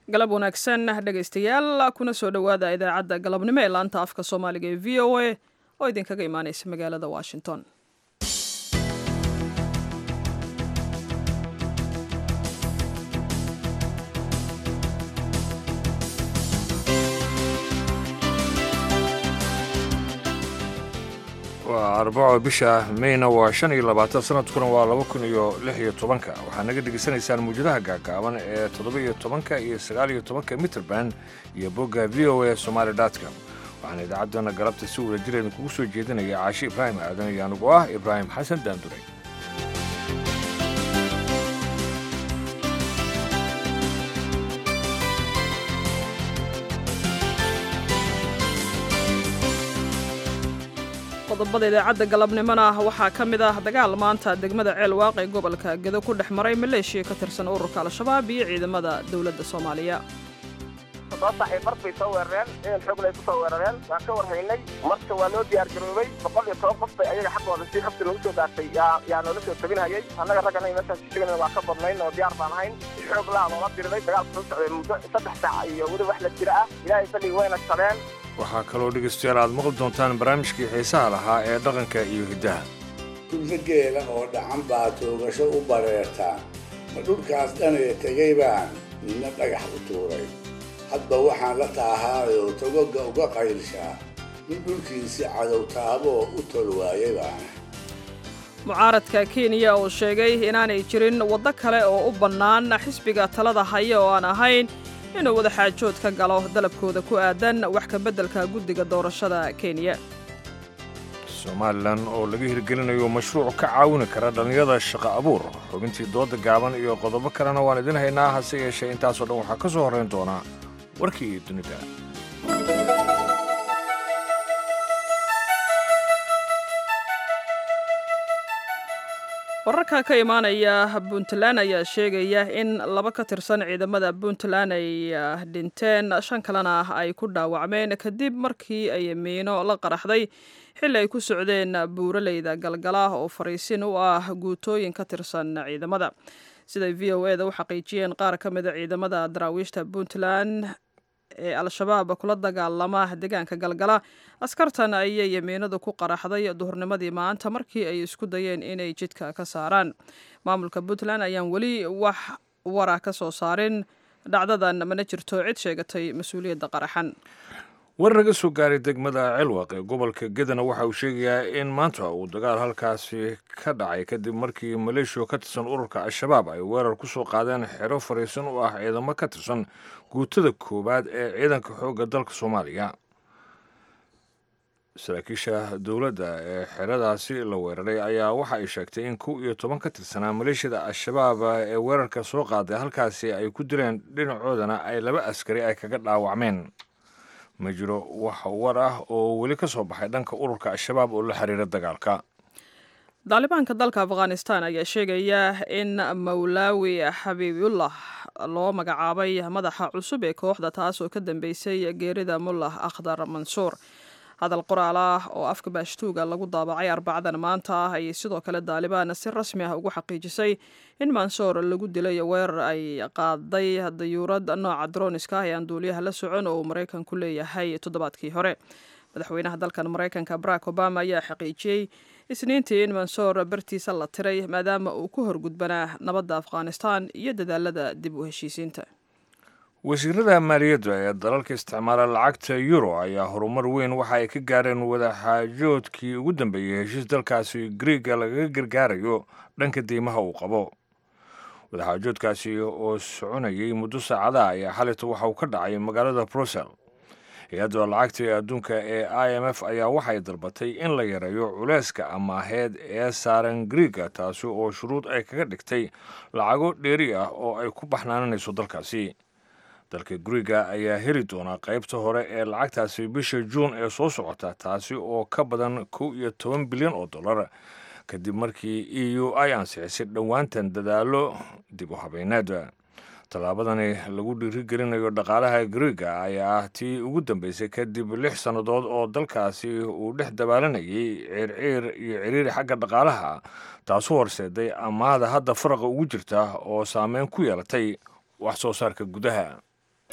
galab wanaagsan dhegaystayaal kuna soo dhowaada idaacadda galabnimo ee laanta afka soomaaliga ee v o a oo idinkaga imaaneysa magaalada washington waa arbaco bisha mayna waa shan iyo labaatan sanadkuna waa laba kun iyo lix iyo tobanka waxaa naga dhegaysanaysaan muwjadaha gaagaaban ee toddoba iyo tobanka iyo sagaal iyo tobanka mitrband iyo bogga v o a somaali dotcom waxaana idaacaddana galabta si wada jireedin kugu soo jeedinaya caashi ibraahim aadan iyo anugu ah ibraahim xasan daanduray qodobada idaacadda galabnimona waxaa ka mid ah dagaal maanta degmada ceel waaq ee gobolka gedo ku dhex maray maleeshiya ka tirsan ururka al-shabaab iyo ciidamada dowladda soomaaliya soo saxay mar bay soo weerareen ciidan xooglay ku soo weerareen waan ka warhaynay marka waa loo diyaar garoobay boqol iyo toban qof bay ayaga xaggooda si xabsi loogu soo gaartay yaa yaa noola soo tabinhayay annaga raggana meeshaas sheegana waa ka badnayn oo diyaar baan ahayn si xoog laa loola diriday dagaalka soo socday muddo saddex saac iyo weli wax la jira ah ilaahay ballig wayna sabeen waxaa kaloo dhegaystayaal aad maqli doontaan barnaamijkii xiisaha lahaa ee dhaqanka iyo hiddaha dhulka geela oo dhacan baa toogasho u bareertaan ma dhulkaas dhanaya tegay baan midna dhagax u tuuray hadba waxaan la taahaayoo togoga uga qaylshaa mid dhulkiisi cadow taaboo u tol waayay baana mucaaradka kenya oo sheegay inaanay jirin waddo kale oo u bannaan xisbiga talada haya oo aan ahayn inuu wadaxaajood ka galo dalabkooda ku aadan wax ka beddelka guddiga doorashada kenya somalilan oo laga hirgelinayo mashruuc ka caawini kara dhallinyada shaqo abuur xubintii dooda gaaban iyo qodobo kalena waan idin haynaa hase yeeshee intaasoo dhan waxaa ka soo horrayn doonaa warkii dunida wararka ka imaanaya puntland ayaa sheegaya in laba ka tirsan ciidamada puntland ay dhinteen shan kalena ay ku dhaawacmeen kadib markii ay miino la qaraxday xilli ay ku socdeen buuraleyda galgala oo fariisin u ah guutooyin ka tirsan ciidamada siday v o eda u xaqiijiyeen qaar ka mida ciidamada daraawiishta puntland ee al-shabaab kula dagaalama deegaanka galgala askartan ayay yamiinadu ku qaraxday duhurnimadii maanta markii ay isku dayeen inay jidka ka saaraan maamulka puntland ayaan weli wax wara ka soo saarin dhacdadan mana jirto cid sheegatay mas-uuliyadda qaraxan war naga soo gaaray degmada celwaq ee gobolka gedana waxa uu sheegayaa in maanta uu dagaal halkaasi ka dhacay kadib markii maleeshiya ka tirsan ururka al-shabaab ay weerar ku soo qaadeen xero fariisan u ah ciidamo ka tirsan guutada koowaad ee ciidanka xoogga dalka soomaaliya saraakiisha dowladda ee xeradaasi la weeraray ayaa waxa ay sheegtay in kow iyo toban ka tirsanaa maleeshiyada al-shabaab ee weerarka soo qaaday halkaasi ay ku dileen dhinacoodana ay laba askari ay kaga dhaawacmeen ma jiro wax war ah oo weli ka soo baxay dhanka ururka al-shabaab oo la xiriira dagaalka daalibaanka dalka afghanistan ayaa sheegaya in mawlaawi xabiibullah loo magacaabay madaxa cusub ee kooxda taas oo ka dambeysay geerida mullah akhdar mansuur hadal qoraal ah oo afka baashtuuga lagu daabacay arbacadan maanta ah ayay sidoo kale daalibaan si rasmi ah ugu xaqiijisay in mansoor lagu dilay weerar ay qaaday dayuurad nooca droniska ah ee aan duuliyaha la socon oo uu maraykanku leeyahay toddobaadkii hore madaxweynaha dalkan maraykanka barack obama ayaa xaqiijiyey isniintii in mansoor bartiisa la tiray maadaama uu ku horgudbanaa nabadda afghanistan iyo dadaalada dib u heshiisiinta wasiirada maaliyadda ee dalalka isticmaala lacagta euro ayaa horumar weyn waxa ay ka gaareen wadaxaajoodkii ugu dambeeyey heshiis dalkaasi griega lagaga gargaarayo dhanka deymaha uu qabo wadaxaajoodkaasi oo soconayay muddo saacadaha ayaa xalita waxa uu ka dhacay magaalada brussel hay-adda lacagta ee adduunka ee i m f ayaa waxay dalbatay in la yareeyo culeyska amaaheed ee saaran griega taasi oo shuruud ay kaga dhigtay lacago dheeri ah oo ay ku baxnaananayso dalkaasi dalka guriga ayaa heli doonaa qaybta hore ee lacagtaasi bisha juun ee soo socota taasi oo ka badan kow iyo toban bilyan oo dollar kadib markii e u ay ansixisay dhowaantan dadaalo dib u habeyneed tallaabadani lagu dhiirigelinayo dhaqaalaha griega ayaa ah tii ugu dambeysay kadib lix sannadood oo dalkaasi uu dhex dabaalanayay ciirciir iyo ciriiri xagga dhaqaalaha taasu horseeday amaada hadda faraqa ugu jirta oo saameyn ku yeelatay wax soo saarka gudaha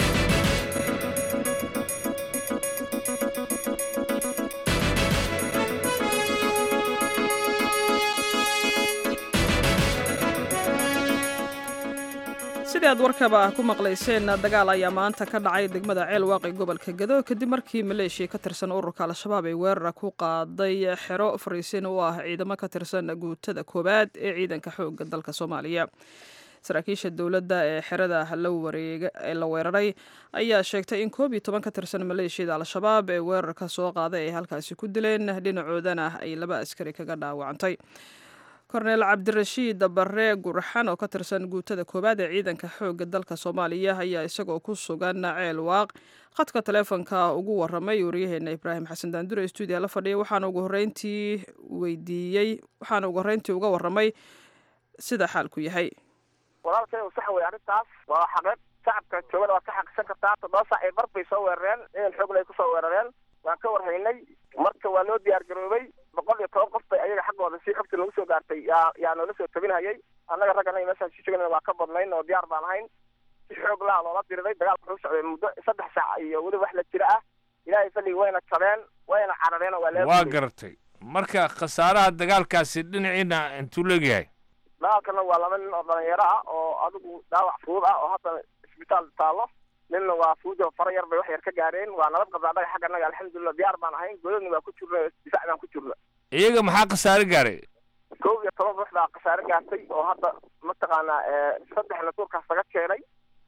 sidii aad warkaba ku maqlayseen dagaal ayaa maanta ka dhacay degmada ceel waaqi gobolka gado kadib markii maleeshiya ka tirsan ururka al-shabaab ay weerara ku qaaday xero fariisin u ah ciidamo ka tirsan guutada koowaad ee ciidanka xoogga dalka soomaaliya saraakiisha dowladda ee xerada ee la weeraray ayaa sheegtay in koob iyo toban ka tirsan maleeshiyada al-shabaab ee weerarka soo qaaday ay halkaasi ku dileen dhinacoodana ay laba askari kaga dhaawacantay korneel cabdirashiid barre gurxan oo ka tirsan guutada koowaad ee ciidanka xoogga dalka soomaaliya ayaa isagoo ku sugan ceel waaq khadka taleefonka ugu waramay waryaheena ibraahim xasan daandure stuudiya la fadhiya waxaana ugu horreyntii weydiiyey waxaana ugu horreyntii uga waramay sida xaalku yahay walaalkay sax wey arrintaas waa xaqeed shacabka joogana waad ka xaqisan kartaa toddoba saac ee bar bay soo weerareen ciidan xoogle ay kusoo weerareen waan ka warhaynay marka waa loo diyaar garoobay boqol iyo toban qof bay ayaga xaggooda si xogta nagu soo gaartay yaa yaa noola soo tabinhayay annaga rag anaga meeshaan si joogana waa ka badnayn oo diyaar baan ahayn si xoog laa loola diriday dagaalka wuxuu socday muddo saddex saac iyo weli wax la jira ah ilaahay falligi wayna jabeen wayna carareen oo waa lee waa garatay marka khasaaraha dagaalkaasi dhinaciina intuu leegyahay dagaalkana waa laba nin oo dhalinyaro ah oo adigu dhaawac fudud ah oo hadda isbitaal taallo ninna waa fuujo fara yar bay wax yar ka gaareen waa nabad qabda annaga xagga annaga alxamdulilah diyaar baan ahayn godadna waa ku jirna difaac baan ku jirna iyaga maxaa khasaare gaaray kow iyo toban ruux baa khasaare gaartay oo hadda mataqaanaa saddexna duurkaas laga keenay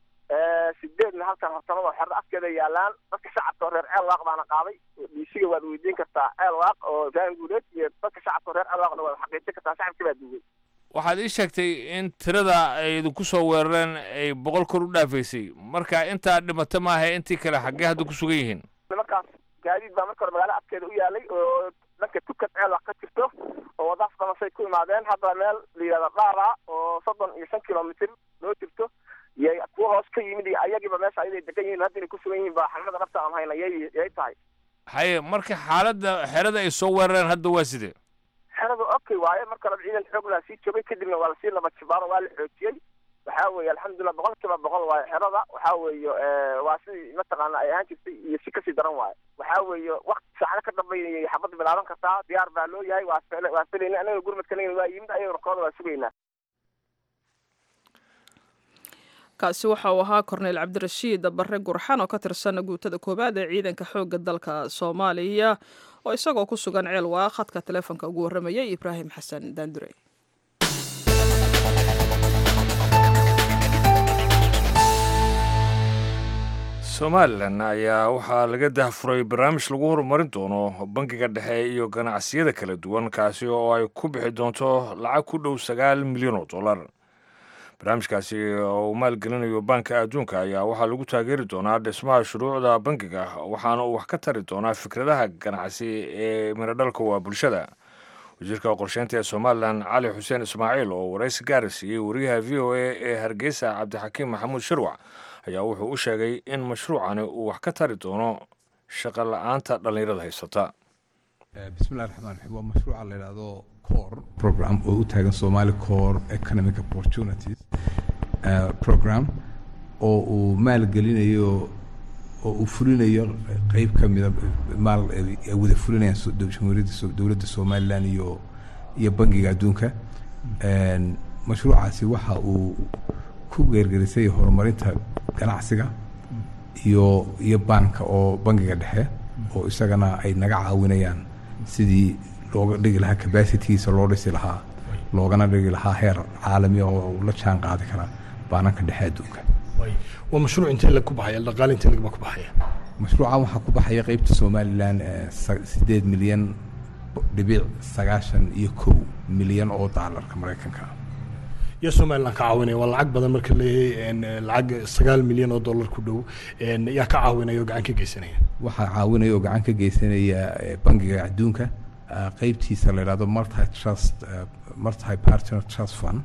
sideedna halkan hortamada xerda afkeeda yaalaan dadka shacabka oo reer ceel waaq baana qaaday dhiisiga waad weydiin kartaa ceel waaq oo ibraahim guuleed iyo dadka shacabka oo reer ceel waaqna waad xaqiijin kartaa shacabkii baa duugay waxaad ii sheegtay in tirada ay idinku soo weerareen ay boqol kor u dhaafaysay marka intaa dhimata maaha intii kale xaggee hadda ku sugan yihiin nimankaas gaadiid baa marka hore magaalo afkeeda u yaalay oo dhanka tukad ceel waaq ka jirto oo waddaas dhamasay ku imaadeen hadda meel la yidhahda dhaara oo soddon iyo shan kilomitr loo jirto yay kuwa hoos ka yimid iyo ayagiiba meesha ayaday degan yihiin hadda inay ku sugan yihiin baa xaqiiqada dhabta aan hayna yay yay tahay haye marka xaaladda xerada ay soo weerareen hadda waa sidee xerada okay waaye marka hore ciidan xoog laa sii joogay kadibna waa lasii laba jibaaro waa la xoojiyey waxaa weeye alxamdulilah boqol kiiba boqol waaye xerada waxaa weeye waa sidii mataqaana ay ahaan jirtay iyo si kasii daran waaye waxaa weeye wakti saacado ka dambeeyay xabadda bilaaban kartaa diyaar baa loo yahay waa waa filayna anaga gurmadkanagana waa yimid ayagana kooda waa sugaynaa kaasi waxa uu ahaa korneyl cabdirashiid barre gurxan oo ka tirsan guutada koowaad ee ciidanka xoogga dalka soomaaliya oo isagoo ku sugan ceel waa khadka taleefonka ugu warramayay ibraahim xasan daandure somalilan ayaa waxaa laga dahfuray barnaamij lagu horumarin doono bangiga dhexe iyo ganacsiyada kala duwan kaasi oo ay ku bixi doonto lacag ku dhow sagaal milyan oo dollar barnaamijkaasi oo uu maalgelinayo baanka adduunka ayaa waxaa lagu taageeri doonaa dhismaha shuruucda bangiga waxaana uu wax ka tari doonaa fikradaha ganacsi ee miradhalka waa bulshada wasiirka qorsheynta ee somalilan cali xuseen ismaaciil oo waraysi gaara siiyey wariyaha v o a ee hargeysa cabdixakiim maxamuud shirwac ayaa wuxuu u sheegay in mashruucani uu wax ka tari doono shaqo la-aanta dhallinyarada haysata bismillahi raxmaan raxiim waa mashruuca la yidhaahdo core program oo u taagan somali core economic opportunities program oo uu maalgelinayo oo uu fulinayo qeyb ka mida maal ay wada fulinayaan jamhuuriyadda dowladda somalilan iyo iyo bangiga adduunka mashruucaasi waxa uu ku geergerisay horumarinta ganacsiga iyo iyo baanka oo bangiga dhexe oo isagana ay naga caawinayaan sidii looga dhigi lahaa cabacitigiisa loo dhisi lahaa loogana dhigi lahaa heer caalami oo la jaan qaadi kara baananka dhexe adduunka waa mashruuc intee lag ku baxaya dhaqaale intee lagba ku baxaya mashruucan waxaa ku baxaya qeybta somalilan sideed milyan dhibic sagaashan iyo kow milyan oo daalarka maraykanka iyo somalilan ka caawinaya waa lacag badan marka leeyahay lacag sagaal milyan oo dollar ku dhow yaa ka caawinaya oo gacan ka geysanaya waxaa caawinaya oo gacan ka geysanaya bangiga adduunka qeybtiisa la yidhahdo multi trust multi partner trust fund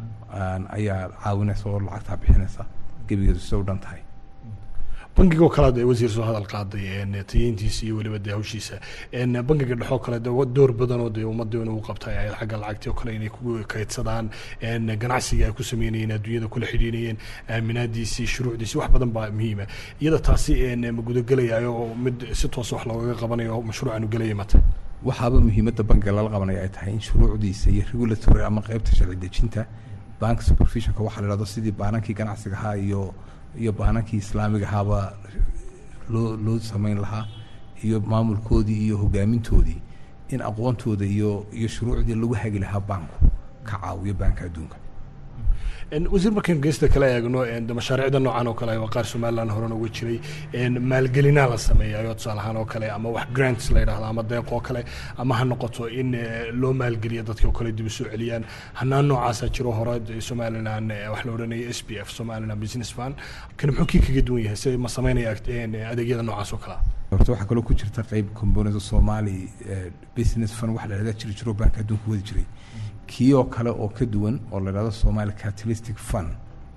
ayaa caawinaysa oo lacagtaa bixinaysa gebigeedu sida u dhan tahay bangigoo kale de wasiir soo hadal qaaday tayeyntiisa iyo weliba de hawshiisa bangiga dhexoo kale de door badan oo de ummadda inuu qabtay ay xagga lacagti oo kale inay ku kaydsadaan ganacsiga ay ku sameynayeen adduunyada kula xidhiinayeen aaminaadiisii shuruucdiisii wax badan baa muhiima iyada taasi ma gudagelayayo oo mid si toosa wax loogaga qabanayo mashruucanu gelaya mata waxaaba muhiimadda bangiga lala qabanaya ay tahay in shuruucdiisa iyo regulatory ama qeybta sharci dejinta bank supervisionka waxaa la yidhahdo sidii baanankii ganacsiga ahaa iyo iyo baanankii islaamiga ahaaba loo loo samayn lahaa iyo maamulkoodii iyo hogaamintoodii in aqoontooda iyo iyo shuruucdii lagu hagi lahaa banku ka caawiyo banka adduunka wasiir markaynu geesta kala eegno de mashaariicda noocan oo kale waa qaar somaliland horena uga jiray maalgelinaa la sameeyayo tusaale ahaan oo kale ama wax grants la yidhahdo ama deeq oo kale ama ha noqoto in loo maalgeliyo dadkii oo kale dib u soo celiyaan hanaan noocaasa jiro hore somaliland wax la odhanaya s b f somaliland business fund kan muxuu kii kaga duwan yahay si ma sameynaya adeegyada noocaas oo kalea horta waxaa kaloo ku jirta qeyb component somali business fund waxa la yidhahda jiri jiro banka adduunka wadi jiray kii oo kale oo ka duwan oo la yidhahdo somali catalystic fund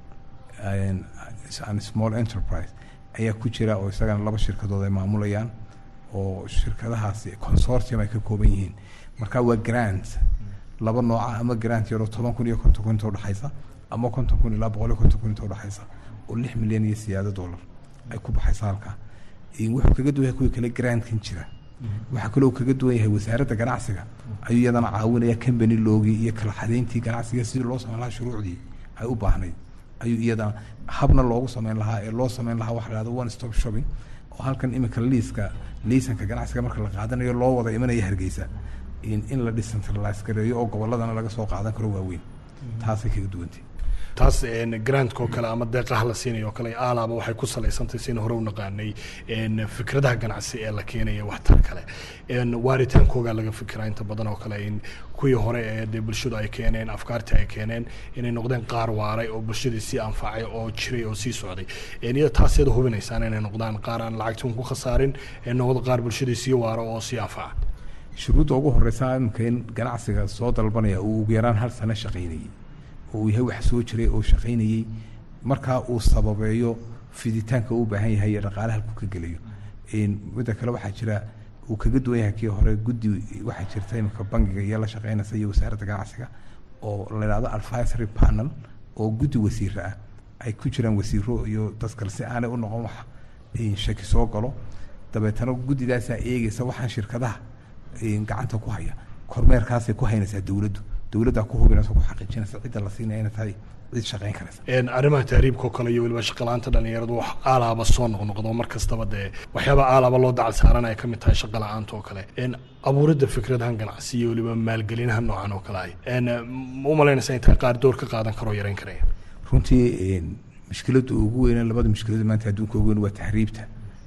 and small enterprise ayaa ku jira oo isagana laba shirkadood ay maamulayaan oo shirkadahaasi consortium ay ka kooban yihiin marka waa grant laba nooca ama grant yaroo toban kun iyo konton kun inta udhexaysa ama konton kun ilaa boqol iyo konton kun inta udhexaysa oo lix milyan iyo siyaado dollar ay ku baxaysa halkaa wuxuu kaga duwan yahay kuwii kale grantkan jira waxaa kaloo kaga duwan yahay wasaaradda ganacsiga ayuu iyadana caawinaya company loogii iyo kala xadeyntii ganacsiga sidii loo samayn lahaa shuruucdii ay u baahnayd ayuu iyadana habna loogu samayn lahaa ee loo samayn lahaa waxa la hahdo one stop shopping oo halkan imika liiska liisanka ganacsiga marka la qaadanayo loo wada imanaya hargeysa in in la decentralize gareeyo oo gobolladana laga soo qaadan karo waaweyn taasay kaga duwantay taas grantka oo kale ama deeqaha la siinayo oo kale aalaaba waxay ku salaysantahay sina hore u naqaanay fikradaha ganacsi ee la keenaya waxtar kale waaritaankooga laga fikiraa inta badan oo kale in kuwii hore ee dee bulshadu ay keeneen afkaartii ay keeneen inay noqdeen qaar waaray oo bulshadii sii anfacay oo jiray oo sii socday iyada taaseeda hubinaysaan inay noqdaan qaar aan lacagtun ku khasaarin ee noqdo qaar bulshadii sii waaro oo sii anfaca shuruudda ugu horeysa imika in ganacsiga soo dalbanaya uu ugu yaraan hal sano shaqaynayay oo uu yahay wax soo jiray oo shaqaynayey markaa uu sababeeyo fiditaanka uu baahan yahay iyo dhaqaale halku ka gelayo midda kale waxaa jira uu kaga duwan yahay kii hore guddi waxaa jirta imika bangiga iyo la shaqeynaysa iyo wasaaradda ganacsiga oo la yidhahdo advisory panel oo guddi wasiiro ah ay ku jiraan wasiiro iyo dad kale si aanay u noqon wax shaki soo galo dabeetana guddidaasaa eegeysa waxaan shirkadaha gacanta ku haya kormeerkaasay ku haynaysaa dowladdu dowladdaa ku hubinaysa ku xaqiijinaysa cidda la siinaya inay tahay cid shaqayn karaysa arrimaha tahriibka oo kale iyo weliba shaqalaanta dhalinyaradu wax aalaaba soo noqnoqdo mar kastaba dee waxyaaba aalaaba loo dacal saaran ay ka mid tahay shaqa la-aanta oo kale abuuridda fikradahan ganacsi iyo weliba maalgelinaha noocan oo kale ay ma u malaynaysa in tahay qaar door ka qaadan karoo yarayn karaya runtii mushkiladda ugu weyne labada mushkilada maanta adduunka ugu weyn waa tahriibta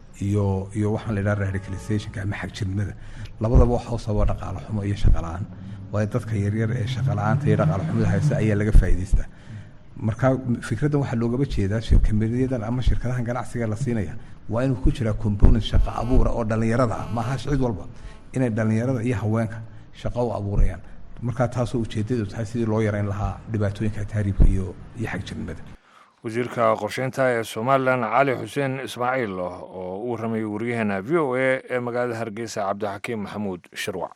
iyo iyo waxaan la yidhaha radicalizationka ama xagjirnimada labadaba waxa u sababa dhaqaale xumo iyo shaqa la-aan waayo dadka yaryar ee shaqa la-aanta iyo dhaqaale xumada haysta ayaa laga faa'iidaystaa marka fikraddan waxaa loogaba jeedaa shirkameriyadan ama shirkadahan ganacsiga la siinaya waa inuu ku jiraa component shaqa abuura oo dhallinyarada ah maaha cid walba inay dhallinyarada iyo haweenka shaqo u abuurayaan markaa taasoo ujeedadu tahay sidii loo yareyn lahaa dhibaatooyinka tahriibka iyo iyo xagjirnimada wasiirka qorsheynta ee somalilan cali xuseen ismaaciil oo u warramayay waryaheena v o a ee magaalada hargeysa cabdixakiim maxamuud shirwac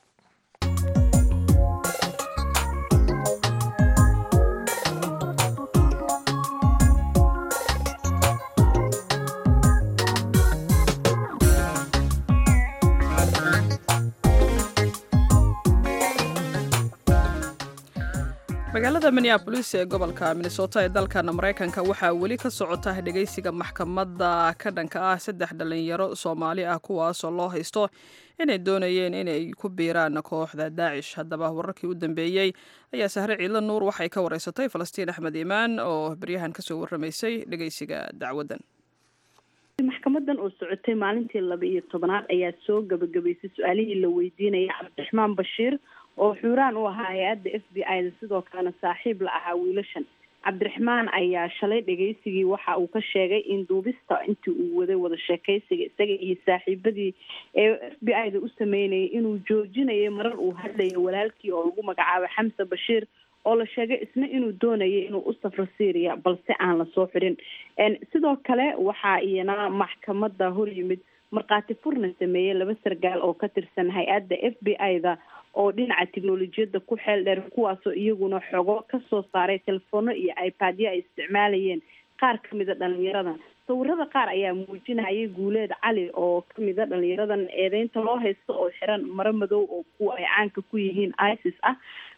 magaalada minneabolis ee gobolka minnesota ee dalkan maraykanka waxaa weli ka socota dhegeysiga maxkamadda ka dhanka ah saddex dhalinyaro soomaali ah kuwaasoo loo haysto inay doonayeen inay ku biiraan kooxda daacish haddaba wararkii u dambeeyey ayaa sahre ciidla nuur waxay ka wareysatay falastiin axmed iimaan oo baryahan kasoo warramaysay dhegeysiga dacwaddan maxkamadan oo socotay maalintii laba iyo tobanaad ayaa soo gabagabaysay su-aalihii la weydiinaya cabdiraxmaan bashiir oo xuuraan u ahaa hay-adda f b i da sidoo kalena saaxiib la ahaa wiilashan cabdiraxmaan ayaa shalay dhageysigii waxa uu ka sheegay in duubista intii uu waday wada sheekeysiga isaga iyo saaxiibadii ee f b i da u sameynayay inuu joojinayay marar uu hadlaya walaalkii oo lagu magacaabo xamse bashiir oo la sheegay isna inuu doonayay inuu u safro syria balse aan lasoo xirin sidoo kale waxaa iyana maxkamada hor yimid markhaati furna sameeyey laba sargaal oo ka tirsan hay-adda f b i da oo dhinaca teknolojiyadda ku xeel dheer kuwaasoo iyaguna xogo kasoo saaray telefono iyo ipad-yo ay isticmaalayeen qaar kamida dhalinyaradan sawirada qaar ayaa muujinayay guuleed cali oo kamida dhalinyaradan eedeynta loo haysto oo xiran maro madow oo kuwa ay caanka ku yihiin isis ah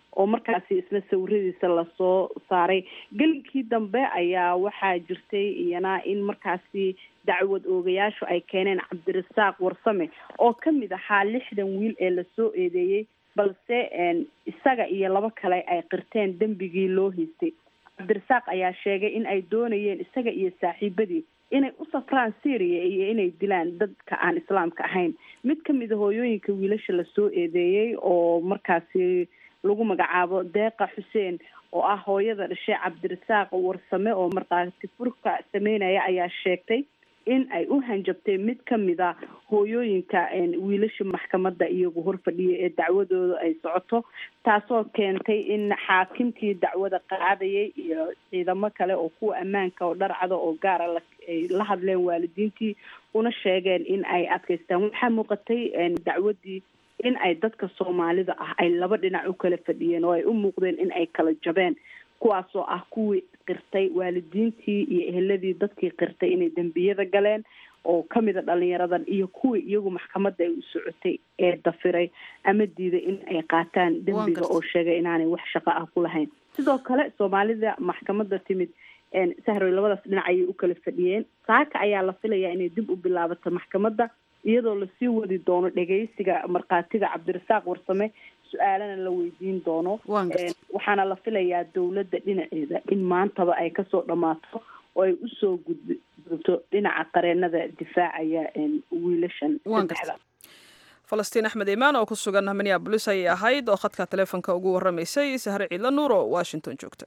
oo markaasi isna sawiradiisa lasoo saaray gelinkii dambe ayaa waxaa jirtay iyana in markaasi dacwad oogayaashu ay keeneen cabdirasaaq warsame oo kamid ahaa lixdan wiil ee lasoo eedeeyey balse isaga iyo labo kale ay qirteen dembigii loo haystay cabdirasaaq ayaa sheegay in ay doonayeen isaga iyo saaxiibadii inay u safraan syria iyo inay dilaan dadka aan islaamka ahayn mid kamid a hooyooyinka wiilasha lasoo eedeeyey oo markaasi lagu magacaabo deeqa xuseen oo ah hooyada dhashay cabdirasaaq warsame oo markaati furka sameynaya ayaa sheegtay in ay u hanjabtay mid kamid a hooyooyinka wiilasha maxkamadda iyagu horfadhiya ee dacwadooda ay socoto taasoo keentay in xaakimkii dacwada qaadayay iyo ciidamo kale oo kuwa ammaanka oo dharcada oo gaara la ay la hadleen waalidiintii una sheegeen in ay adkaystaan waxaa muuqatay dacwadii in ay dadka soomaalida ah ay laba dhinac u kala fadhiyeen oo ay u muuqdeen in ay kala jabeen kuwaasoo ah kuwii qirtay waalidiintii iyo eheladii dadkii qirtay inay dembiyada galeen oo kamid a dhalinyaradan iyo kuwii iyagu maxkamadda ay u socotay ee dafiray ama diiday in ay qaataan dembiga oo sheegay inaanay wax shaqo ah ku lahayn sidoo kale soomaalida maxkamadda timid sahroy labadaas dhinac ayay u kala fadhiyeen saaka ayaa la filayaa inay dib u bilaabato maxkamadda iyadoo lasii wadi doono dhegeysiga markhaatiga cabdirasaaq warsame su-aalana la weydiin doono waxaana la filayaa dowladda dhinaceeda in maantaba ay kasoo dhammaato oo ay usoo gudgudubto dhinaca qareenada difaacaya wiilashan saddexda falastiin axmed imaan oo ku sugan minneabolis ayay ahayd oo khadka taleefonka ugu waramaysay sahre ciidla nuur oo washington joogta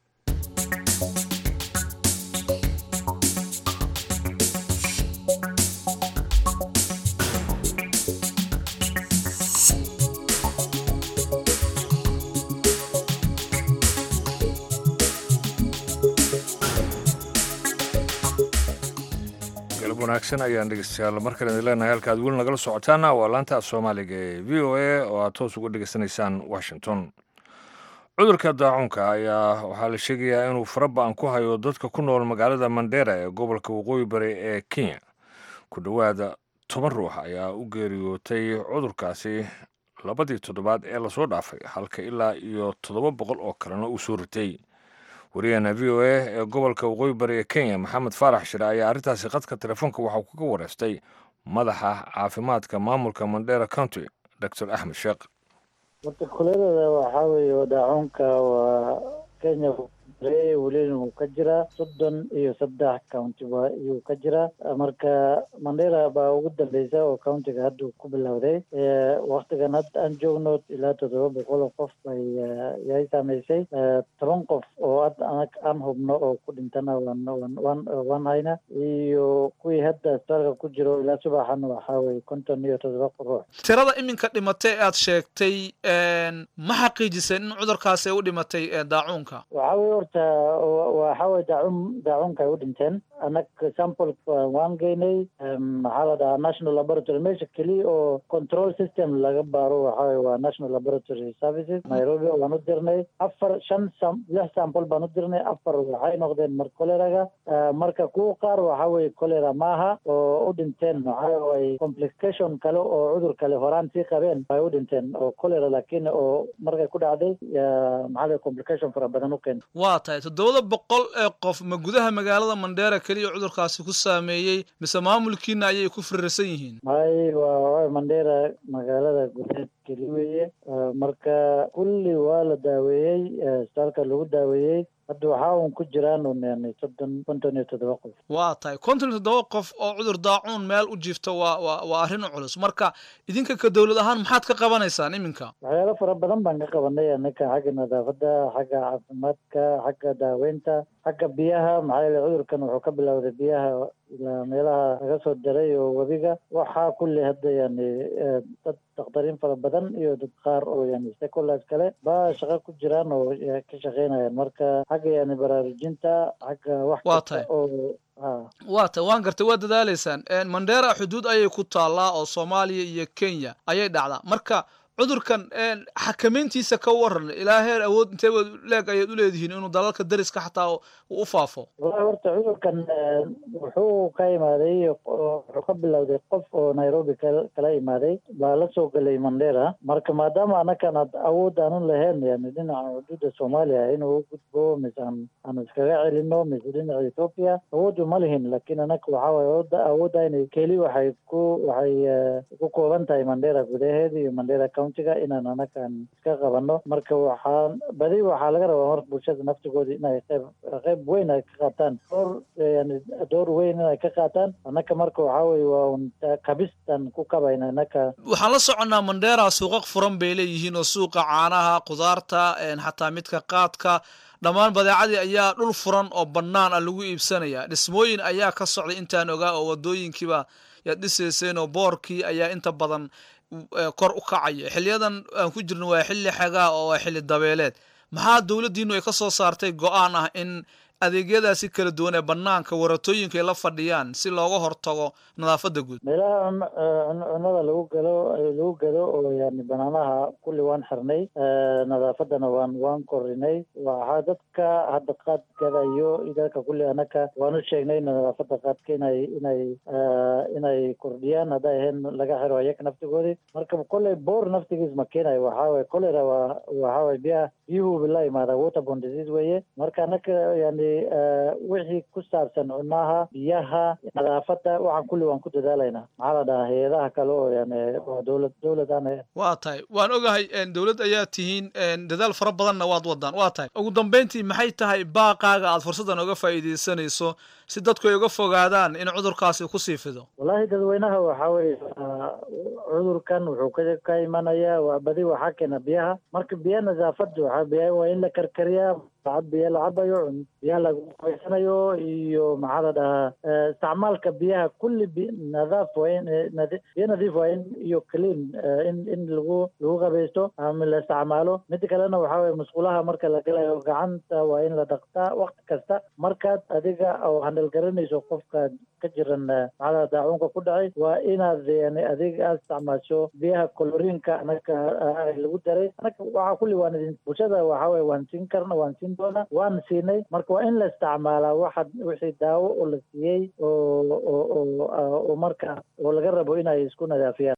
wanaagsan ayaan dhegeystayaal markale idin leenahay halka ad weli nagala socotaana waa laanta soomaaliga ee v o a oo aad toos uga dhegeysanaysaan washington cudurka daacuunka ayaa waxaa la sheegayaa inuu faraba-an ku hayo dadka ku nool magaalada mandera ee gobolka waqooyi bari ee kenya ku dhowaada toban ruux ayaa u geeriyootay cudurkaasi labadii toddobaad ee lasoo dhaafay halka ilaa iyo toddoba boqol oo kalena uu soo ritay wariyaheena v o a ee gobolka waqooyi bari ee kenya maxamed faarax shire ayaa arrintaasi khadka telefoonka waxauu kaga wareystay madaxa caafimaadka maamulka mandera county doctor axmed sheekh horta kuleelada waxaa weeye daacuunka waa kenya welina wuu ka jiraa soddon iyo saddex county ba iyuu ka jiraa marka mandera baa ugu dambeysa oo countiga hadda ku bilowday waktigan hadda aan joogno ilaa toddoba boqol oo qof bay yay saameysay toban qof oo hadda anag aan hubno oo ku dhintana waan waan waan waan hayna iyo kuwii hadda isbitaalka ku jiro ilaa subaxan waxaa weye konton iyo toddoba ruux tirada iminka dhimatay ee aad sheegtay ma xaqiijiseen in cudurkaasi ay u dhimatay daacuunka waxaa weye horta waxaa weye daacun daacunka ay u dhinteen anag sample waan geynay maxaa la dhahaa national laboratory meesha keliya oo control system laga baaro waxaa weye waa national laboratory services nairobi waan u dirnay afar shan sam lix sample baan u dirnay afar waxay noqdeen mar choleraga marka kuwa qaar waxaa weye cholera maaha oo u dhinteen waxaa waye complication kale oo cudur kale horaan sii qabeen ay u dhinteen oo cholera laakiin oo markay ku dhacday maxaa la complication fara badan u keenta waa tahay toddobada boqol ee qof ma gudaha magaalada mandheera keliya cudurkaasi ku saameeyey mise maamulkiina ayay ku firirsan yihiin hay waa mandheera magaalada gudeed keli weeye marka kulli waa la daaweeyey isbitaalka lagu daaweeyey hadda waxaa uun ku jiraan un yani soddon konton iyo toddoba qof waa tahay konton iyo toddoba qof oo cudur daacuun meel u jiifta waa waa waa arrin culus marka idinka ka dowlad ahaan maxaad ka qabanaysaan iminka waxyaalo fara badan baan ka qabanay anaka xagga nadaafadda xagga caafimaadka xagga daaweynta xagga biyaha maxaa yeele cudurkan wuxuu ka bilowday biyaha ilaa meelaha laga soo diray oo webiga waxaa kulli hadda yani dad dakhtariin fara badan iyo dad qaar oo yani stakeholders kale baa shaqo ku jiraan oo ka shaqeynayaan marka xagga yani baraarujinta xagga wax Waa kasta tahay. oo ha waa tahay waan gartay waa dadaaleysaan mandheera xuduud ayay ku taallaa oo soomaaliya iyo kenya ayay dhacdaa marka cudurkan xakamayntiisa ka waran ilaa heer awood intee leeg ayaad u leedihiin inuu dalalka dariska xataa uu u faafo wallahi horta cudurkan wuxuu ka imaaday wuxuu ka bilowday qof oo nairobi kala imaaday baa la soo gelay mandera marka maadaama anakan ad awood aanu lahayn yani dhinaca xuduuda soomaaliya inuu u gudbo mise aan aan iskaga celino mise dhinaca ethoopia awoodu ma lihin laakiin anaka waxa waye awoodda awoodayna keli waxay ku waxay ku kooban tahay mandera gudaheeda iyo mandera countiga inaan anakan iska qabano marka waxaan badi waxaa laga rabaa marka bulshada naftigooda inay qayb qayb weyn ay ka qaataan door yani door weyn inay ka qaataan anaka marka waxaa weye waa un kabistan ku kabayna anaka waxaan la soconnaa mandera suuqaq furan bay leeyihiin oo suuqa caanaha khudaarta xataa midka qaadka dhammaan badeecadii ayaa dhul furan oo bannaan ah lagu iibsanaya dhismooyin ayaa ka socday intaan ogaa oo wadooyinkiiba yaad dhisayseen oo boorkii ayaa inta badan kor u kacaya xiliyadan aan ku jirno waa xilli xagaa oo waa xilli dabeeleed maxaa dowladdiinu ay ka soo saartay go-aan ah in adeegyadaasi kala duwan ee banaanka waratooyinka ay la fadhiyaan si looga hortago nadaafadda guud meelaha cunada lagu galo lagu gado oo yani banaanaha kulli waan xirnay nadaafadana waan waan korinay waxaa dadka hadda qaad gadayo dadka kulli anaka waan u sheegnay nadaafada qaadka inay inay inay kordhiyaan hadday ahayn laga xiro ayaga naftigoodii marka kolley boor naftigiis ma keenayo waxaa waye cholera waa waxaa waye biyaha biyuhu la imaada waterborne disease weeye marka anaka yani wixii ku saabsan cunaha biyaha nadaafada waxaan kulli waan ku dadaalaynaa maxaa la dhahaa hay-adaha kale oo yani oo dowlad dowlad aan ahayn waa tahay waan ogahay dowlad ayaa tihiin dadaal fara badanna waad wadaan waa tahay ugu dambeyntii maxay tahay baaqaaga aad fursaddan oga faa'iidaysanayso si dadku ay uga fogaadaan in cudurkaasi ku sii fido wallahi dadweynaha waxaa weye cudurkan wuxuu ka ka imanayaa waa badi waxaa keena biyaha marka biya nadaafada waxaa biya waa in la karkariyaa sacad biya la cabayo biyaha lagu qabaysanayo iyo maxaa la dhahaa isticmaalka biyaha kulli bi nadaaf waa in biyo nadiif waa in iyo clean in in lagu lagu qabaysto ama la isticmaalo mida kalena waxaa weye musqulaha marka la galayo gacanta waa in la dhaqtaa waqti kasta markaad adiga oo handal garanayso qofka ka jiran maxaa daacuunka ku dhacay waa inaad yani adiga aad isticmaasho biyaha colorinka anaka lagu daray anaka waxaa kulli waan idin bulshada waxaa weye waan siin karna waan siin doona waan siinay marka waa in la isticmaalaa waxa wixii daawo oo la siiyey oo oo oo marka oo laga rabo inay isku nadaafiyaan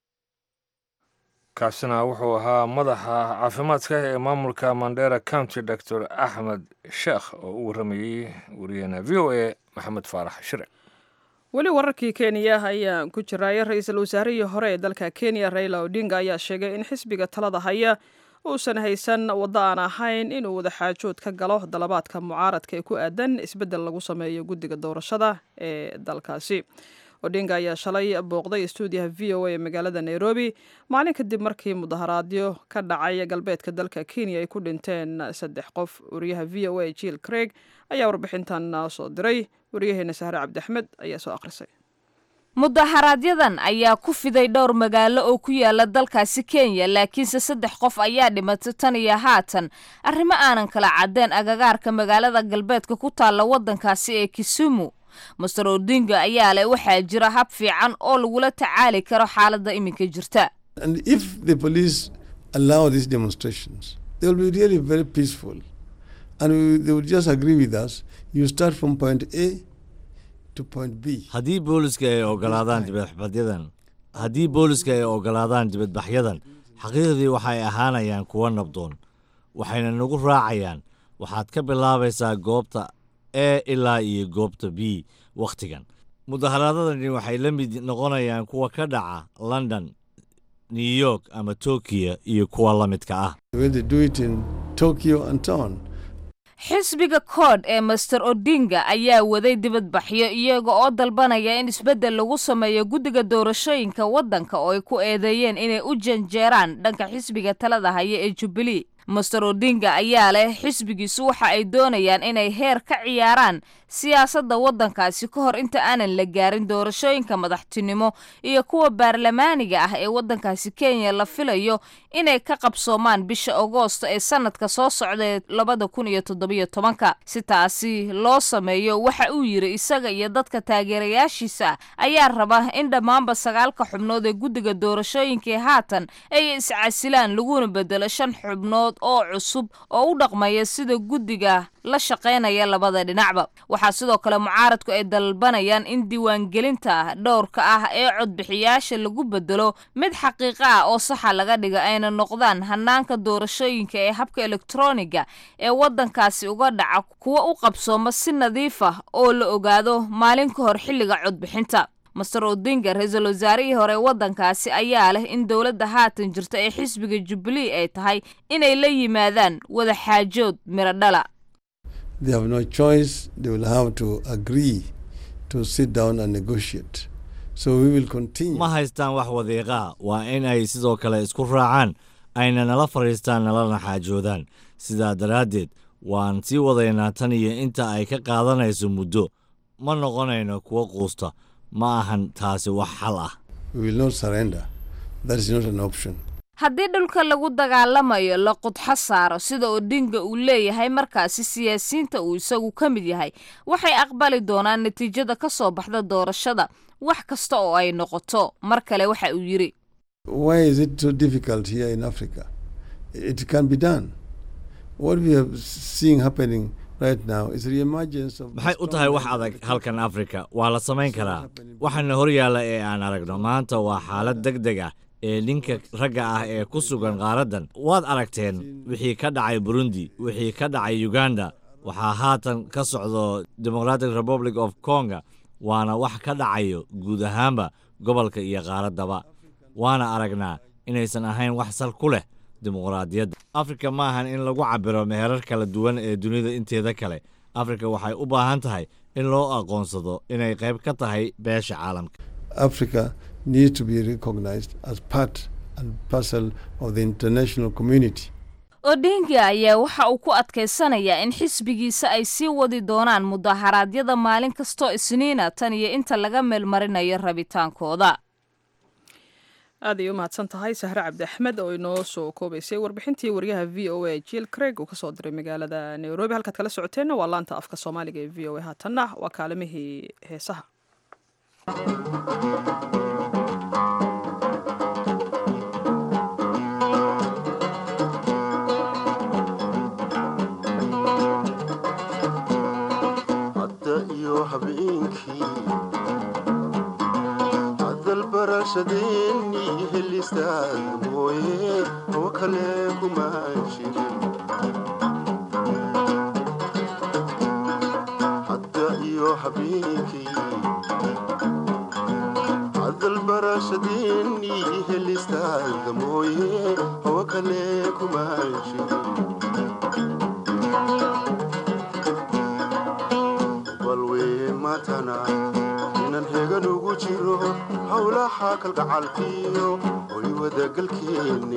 kaasina wuxuu ahaa madaxa caafimaadka ee maamulka mandera county doctor axmed sheekh oo u warramayey wariyaheena v o a maxamed faarax shire weli wararkii kenya ayaan ku jiraayo ra-iisul wasaarihii hore ee dalka kenya raila odinga ayaa sheegay in xisbiga talada haya uusan haysan waddo aan ahayn inuu wadaxaajood ka galo dalabaadka mucaaradka ee ku aadan isbeddel lagu sameeyo guddiga doorashada ee dalkaasi odinga ayaa shalay booqday stuudiyaha v o a ee magaalada nairobi maalin kadib markii mudaharaadyo ka dhacay galbeedka dalka kenya ay ku dhinteen saddex qof wariyaha v o a jill craig ayaa warbixintan soo diray wariyaheena sahre cabdiaxmed ayaa soo akhrisay mudaharaaadyadan ayaa ku fiday dhowr magaalo oo ku yaala dalkaasi kenya laakiinse saddex qof ayaa dhimatay tan iyo haatan arrimo aanan kala caddeen agagaarka magaalada galbeedka ku taalla waddankaasi ee kisumu master odinga ayaa leh waxaa jira hab fiican oo lagula tacaali karo xaaladda iminka jirta haddii booliska ay ogolaadaan dibadbaxyadan haddii booliska ay ogolaadaan dibadbaxyadan xaqiiqdii waxay ahaanayaan kuwo nabdoon waxayna nagu raacayaan waxaad ka bilaabaysaa goobta e ilaa iyo goobta b wakhtigan mudaharaadadani waxay la mid noqonayaan kuwa ka dhaca london new york ama tokiyo iyo kuwa la midka ah xisbiga kood ee master odinga ayaa waday dibadbaxyo iyaga oo dalbanaya in isbeddel lagu sameeyo guddiga doorashooyinka waddanka oo ay ku eedeeyeen inay u janjeeraan dhanka xisbiga talada haya ee jubbilee master odinga ayaa leh xisbigiisu waxa ay doonayaan inay heer ka ciyaaraan siyaasadda waddankaasi ka hor inta aanan la gaarin doorashooyinka madaxtinimo iyo kuwa baarlamaaniga ah ee waddankaasi kenya la filayo inay ka qabsoomaan bisha agoosto ee sanadka soo socda ee labada kun iyo toddobiyo tobanka si taasi loo sameeyo waxa uu yidhi isaga iyo dadka taageerayaashiisa ayaa raba in dhammaanba sagaalka xubnood ee guddiga doorashooyinkai haatan ay iscasilaan laguna bedelo shan xubnood oo cusub oo u dhaqmaya sida guddiga la shaqaynaya labada dhinacba waxaa sidoo kale mucaaradku ay dalbanayaan in diiwaangelinta dhowrka ah ee codbixiyaasha lagu bedelo mid xaqiiqo ah oo saxa laga dhiga ayna noqdaan hanaanka doorashooyinka ee habka elektroniga ee waddankaasi uga dhaca kuwa u qabsooma si nadiif ah oo la ogaado maalin ka hor xilliga codbixinta master odinga ra-iisul wasaarihii hore waddankaasi ayaa leh in dowladda haatan jirta ee xisbiga jubilee ay tahay inay la yimaadaan wada xaajood miro dhala they have no choice. They will have to agree to sit down and negotiate. So we will continue. ma haystaan wax wadiiqaa waa in ay sidoo kale isku raacaan ayna nala fadhiistaan nalana xaajoodaan sidaa daraaddeed waan sii wadaynaa tan iyo inta ay ka qaadanayso muddo ma noqonayno kuwo quusta ma ahan taasi wax xal ah We will not surrender. That is not an option. haddii dhulka lagu dagaalamayo la qudxo saaro sida odinga uu leeyahay markaasi siyaasiyiinta uu isagu ka mid yahay waxay aqbali doonaan natiijada ka soo baxda doorashada wax kasta oo ay noqoto mar kale waxa uu yidhi Why is it so difficult here in Africa? It can be done. What we are seeing happening right now is the emergence of. maxay u tahay wax adag halkan afrika waa la samayn karaa waxaana hor yaalla ee aan aragno maanta waa xaalad deg deg ah ee ninka ragga ah ee ku sugan qaaraddan waad aragteen wixii ka dhacay burundi wixii ka dhacay uganda waxaa haatan ka socdo democratic republic of conga waana wax ka dhacayo guud ahaanba gobolka iyo qaaraddaba waana aragnaa inaysan ahayn wax sal ku leh dimuqraadiyadda afrika ma ahan in lagu cabiro meherar kala duwan ee dunida inteeda kale afrika waxay u baahan tahay in loo aqoonsado inay qayb ka tahay beesha caalamka Africa needs to be recognized as part and parcel of the international community. odinga ayaa waxa uu ku adkaysanayaa in xisbigiisa ay sii wadi doonaan mudaharaadyada maalin kastoo isniina tan iyo inta laga meelmarinayo rabitaankooda aad ay u mahadsan tahay sahre cabdi axmed oo inoo soo koobaysay warbixintii wariyaha v o a jill craig uu kasoo diray magaalada nairobi halkaad kala socoteenna waa laanta afka soomaaliga ee v o a haatanna waa kaalimihii heesaha hadda iyo habeenkii hadalbarashadeennii helistaad mooye oo kale kuma jirin hadda iyo habeenkii hadalbarashadeennii helistaad mooye oo kale kuma jirin balwee maatana inan hegan ugu jiro howlaha kalgacalkiyo oy wadagalkeenne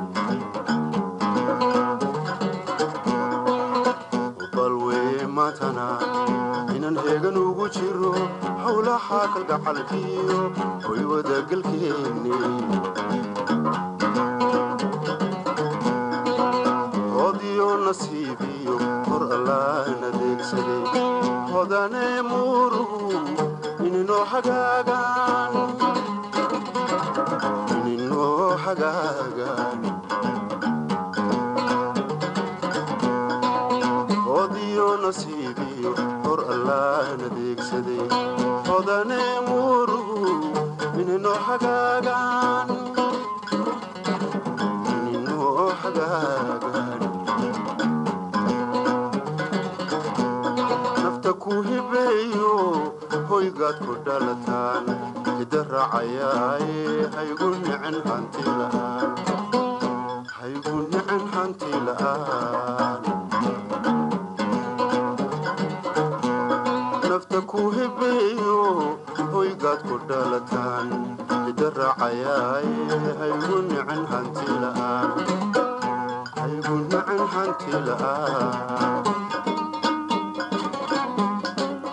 balwee maatana inan hegan ugu jiro howlaha kalgacalkiyo oy wadagalkeenne hodiyo nasiibiyo hor allaan adeegsaday hodane muruhu ininoo hagaagaan ininoo hagaagaan hodiyo nasiibiyo hor allaan adeegsaday hodane muruhu ininoo hagaagaan ininoo hagaagaan nafta ku hibeeyo hoygaad ku dhalataan hidda raacayaaye haygu nicin hanti la'aan haygu nicin hanti la'aan nafta ku hibeeyo hoygaad ku dhalataan hidda raacayaaye haygu nicin hanti la'aan haygu nicin hanti la'aan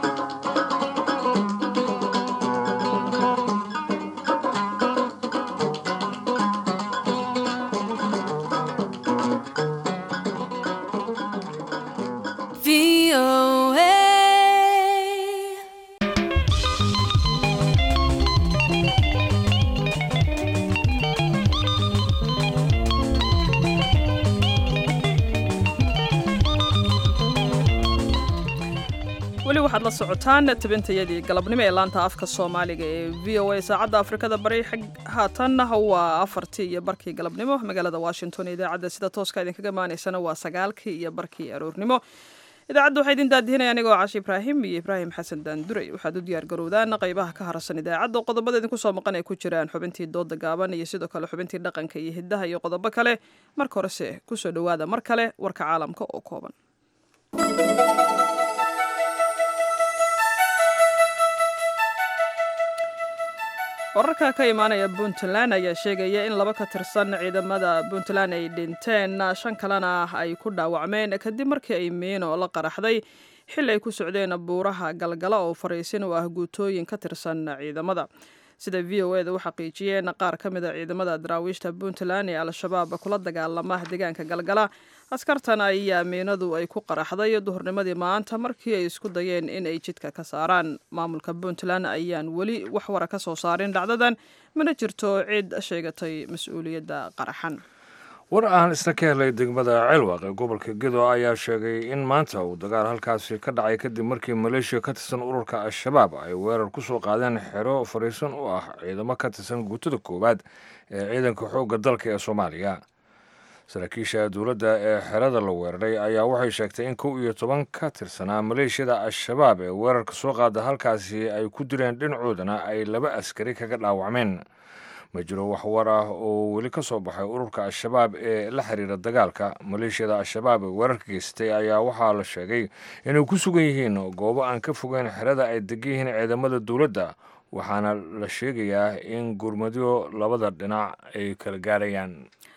weli waxaad la socotaan tabintayadii galabnimo ee laanta afka soomaaliga ee v o a saacadda afrikada bari xig haatanna waa afartii iyo barkii galabnimo magaalada washington idaacadda sida tooska idinkaga maanaysana waa sagaalkii iyo barkii aroornimo idaacadda waxaa idin daadihinaya anigoo cashi ibraahim iyo ibraahim xasan daanduray waxaad u diyaar garowdaan qaybaha ka harsan idaacadda qodobada idinku soo maqan ay ku jiraan xubintii dooda gaaban iyo sidoo kale xubintii dhaqanka iyo hiddaha iyo qodobo kale marka horese kusoo dhowaada mar kale warka caalamka oo kooban wararka ka imaanaya puntland ayaa sheegaya in laba ka tirsan ciidamada puntland ay dhinteen shan kalena ay ku dhaawacmeen kadib markii ay miino la qaraxday xil ay ku socdeen buuraha galgala oo fariisin u ah guutooyin ka tirsan ciidamada sida v o eda u xaqiijiyeen qaar ka mida ciidamada daraawiishta puntland ee al-shabaab kula dagaalama deegaanka galgala askartan ayaa miinadu ay ku qaraxday duhurnimadii maanta markii ay isku dayeen in ay jidka ka saaraan maamulka puntland ayaan weli wax wara ka soo saarin dhacdadan mana jirto cid sheegatay mas-uuliyadda qaraxan war aan isna ka helay degmada ceelwaaq ee gobolka gedo ayaa sheegay in maanta uu dagaal halkaasi ka dhacay kadib markii maleeshiya ka tirsan ururka al-shabaab ay weerar ku soo qaadeen xero fariisan u ah ciidamo ka tirsan guutada koowaad ee ciidanka xoogga dalka ee soomaaliya saraakiisha dowladda ee xerada la weeraray ayaa waxay sheegtay in kow iyo toban ka tirsanaa maleeshiyada al-shabaab ee weerarka soo qaada halkaasi ay ku direen dhinacoodana ay laba askari kaga dhaawacmeen ma jiro wax war ah oo weli ka soo baxay ururka al-shabaab ee la xiriira dagaalka maleeshiyada al-shabaab ee weerarka geystay ayaa waxaa la sheegay inay ku sugan yihiin goobo aan ka fogeyn xerada ay degan yihiin ciidamada dowladda waxaana la sheegayaa in gurmadyo labada dhinac ay kala gaarayaan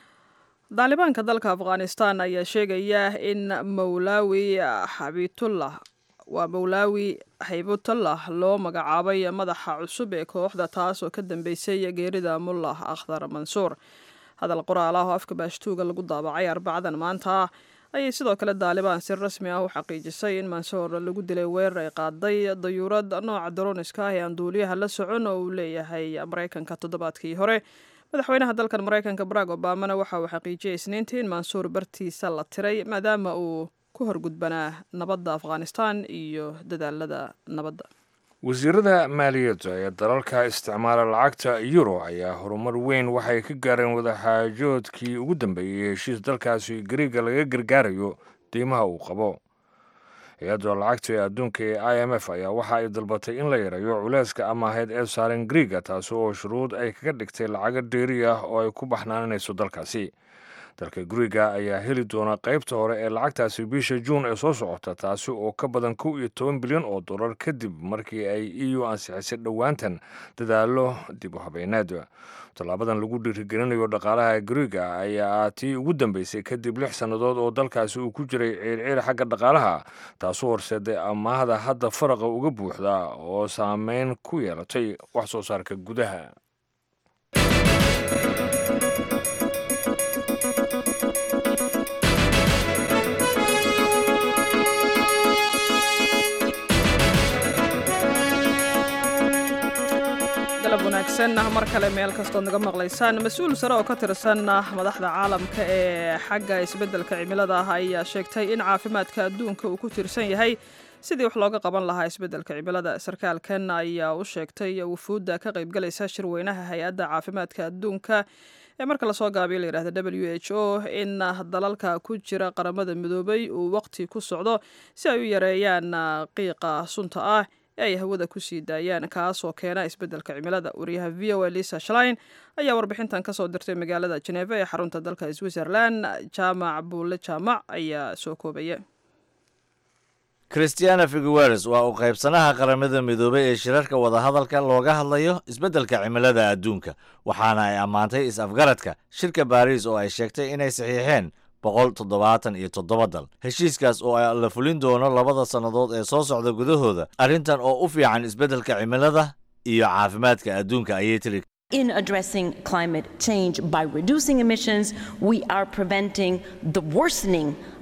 daalibaanka dalka afghanistan ayaa sheegaya in mawlaawi xabitullah waa mawlaawi xaybutullah loo magacaabay madaxa cusub ee kooxda taas oo ka dambeysay geerida mullah akhdar mansuur hadal qoraal ah oo afka baashtuuga lagu daabacay arbacadan maanta ayay sidoo kale daalibaan si rasmi ah u xaqiijisay in mansuur lagu dilay weerar ay qaaday dayuurad nooca daroniska ah ee aan duuliyaha la socon oo uu leeyahay maraykanka toddobaadkii hore madaxweynaha dalkan maraykanka barack obamana waxa uu xaqiijiyay isniintii in mansuur bartiisa la tiray maadaama uu ku horgudbanaa nabadda afghanistan iyo dadaalada nabadda wasiirada maaliyadda ee dalalka isticmaala lacagta euro ayaa horumar weyn waxay ka gaareen wadaxaajoodkii ugu dambeeyey heshiis dalkaasi gariiga laga gargaarayo deymaha uu qabo hay-adda lacagta ee adduunka ee i m f ayaa waxa ay dalbatay in la yareeyo culeyska amaaheyd ee saaren griiga taasi oo shuruud ay kaga dhigtay lacago dheeri ah oo ay ku baxnaananayso dalkaasi dalka guriga ayaa heli doona qaybta hore ee lacagtaasi bisha juun ee soo socota taasi oo ka badan kow iyo toban bilyan oo dollar kadib markii ay e u ansixisay dhowaantan dadaalo dib u habeyneed tallaabadan lagu dhiirigelinayo dhaqaalaha guriga ayaa tii ugu dambeysay kadib lix sannadood oo dalkaasi uu ku jiray ciirciir xagga dhaqaalaha taasoo horseeday amaahda hadda faraqa uga buuxda oo saameyn ku yeelatay wax soo saarka gudaha galab wanaagsan mar kale meel kastood naga maqlaysaan mas-uul sare oo ka tirsan madaxda caalamka ee xagga isbeddelka cimilada ah ayaa sheegtay in caafimaadka adduunka uu ku tiirsan yahay sidii wax looga qaban lahaa isbeddelka cimilada sarkaalkan ayaa u sheegtay wufuudda ka qaybgalaysa shirweynaha hay-adda caafimaadka adduunka ee marka lasoo gaabiyo layidhahda w h o in dalalka ku jira qaramada midoobay uu waqti ku socdo si ay u yareeyaan qiiqa sunta ah ay hawada ku sii daayaan kaasoo keena isbeddelka cimilada wariyaha v o a lisa shlein ayaa warbixintan kasoo dirtay magaalada jeneva ee xarunta dalka switzerland jaamac buulle jaamac ayaa soo koobaya christiana figueres waa u qaybsanaha qaramada midoobay ee shirarka wadahadalka looga hadlayo isbeddelka cimilada adduunka waxaana ay ammaantay is-afgaradka shirka baariis oo ay sheegtay inay saxiixeen boqol toddobaatan iyo toddoba dal heshiiskaas oo la fulin doono labada sannadood ee soo socda gudahooda arrintan oo u fiican isbeddelka cimilada iyo caafimaadka adduunka ayay tiri In addressing climate change by reducing emissions, we are preventing the worsening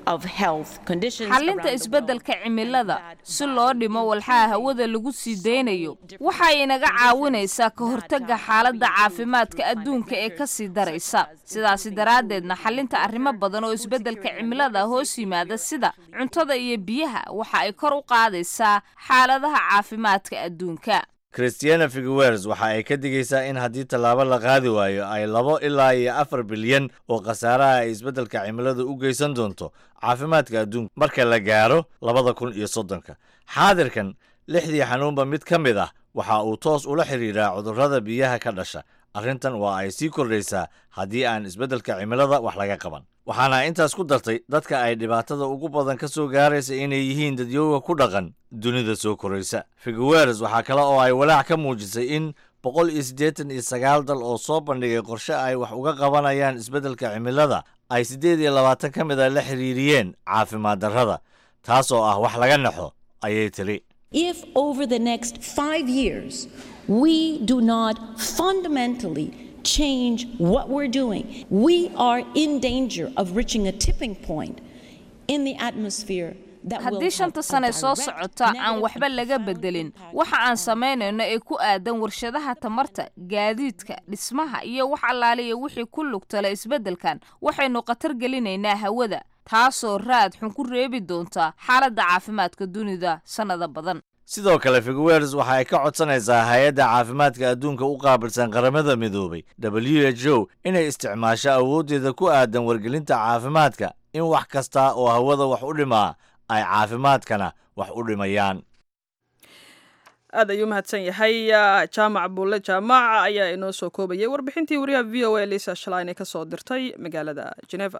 of health conditions xallinta around the isbeddelka cimilada si loo dhimo walxaha hawada lagu sii daynayo waxay inaga caawinaysaa ka hortagga xaaladda caafimaadka adduunka ee ka sii daraysa sidaasi daraaddeedna xallinta arrimo badan oo isbeddelka cimilada hoos yimaada sida cuntada iyo biyaha waxa ay kor u qaadaysaa xaaladaha caafimaadka adduunka christiana figueres waxa ay ka digaysaa in haddii tallaabo la qaadi waayo ay labo ilaa iyo afar bilyan oo khasaaraha ay isbeddelka cimilada u geysan doonto caafimaadka adduunka marka la gaaro labada kun iyo soddonka xaadirkan lixdii xanuunba mid ka mid ah waxa uu toos ula xidhiidhaa cudurrada biyaha ka dhasha arrintan waa ay sii kordhaysaa haddii aan isbeddelka cimilada wax laga qaban waxaana intaas ku dartay dadka ay dhibaatada ugu badan ka soo gaaraysa inay yihiin dadyooga ku dhaqan dunida soo koraysa figueres waxaa kale oo ay walaac ka muujisay in boqol iyo siddeetan iyo sagaal dal oo soo bandhigay qorshe ay wax uga qabanayaan isbeddelka cimilada ay siddeed iyo labaatan ka mid a la xiriiriyeen caafimaad darrada taasoo ah wax laga naxo ayay tiri If over the next five years we do not fundamentally change what we're doing, we are in danger of reaching a tipping point in the atmosphere. that will haddii have shanta a sane soo direct socota aan negative waxba laga bedelin waxa aan samaynayno ee ku aadan warshadaha tamarta gaadiidka dhismaha iyo wax allaaliya wixii ku lugtala isbeddelkan waxaynu khatar gelinaynaa hawada taasoo raad xun ku reebi doonta xaaladda caafimaadka dunida sannada badan sidoo kale figueres waxa ay ka codsanaysaa hay-adda caafimaadka adduunka u qaabilsan qaramada midoobay w h o inay isticmaasho awooddeeda ku aadan wargelinta caafimaadka in wax kasta oo hawada wax u dhimaa ay caafimaadkana wax u dhimayaan aad ayuu mahadsan yahay jaamac buulle jaamac ayaa inoo soo koobayay warbixintii wariyaha v o a lisa shalayne ka soo dirtay magaalada geneva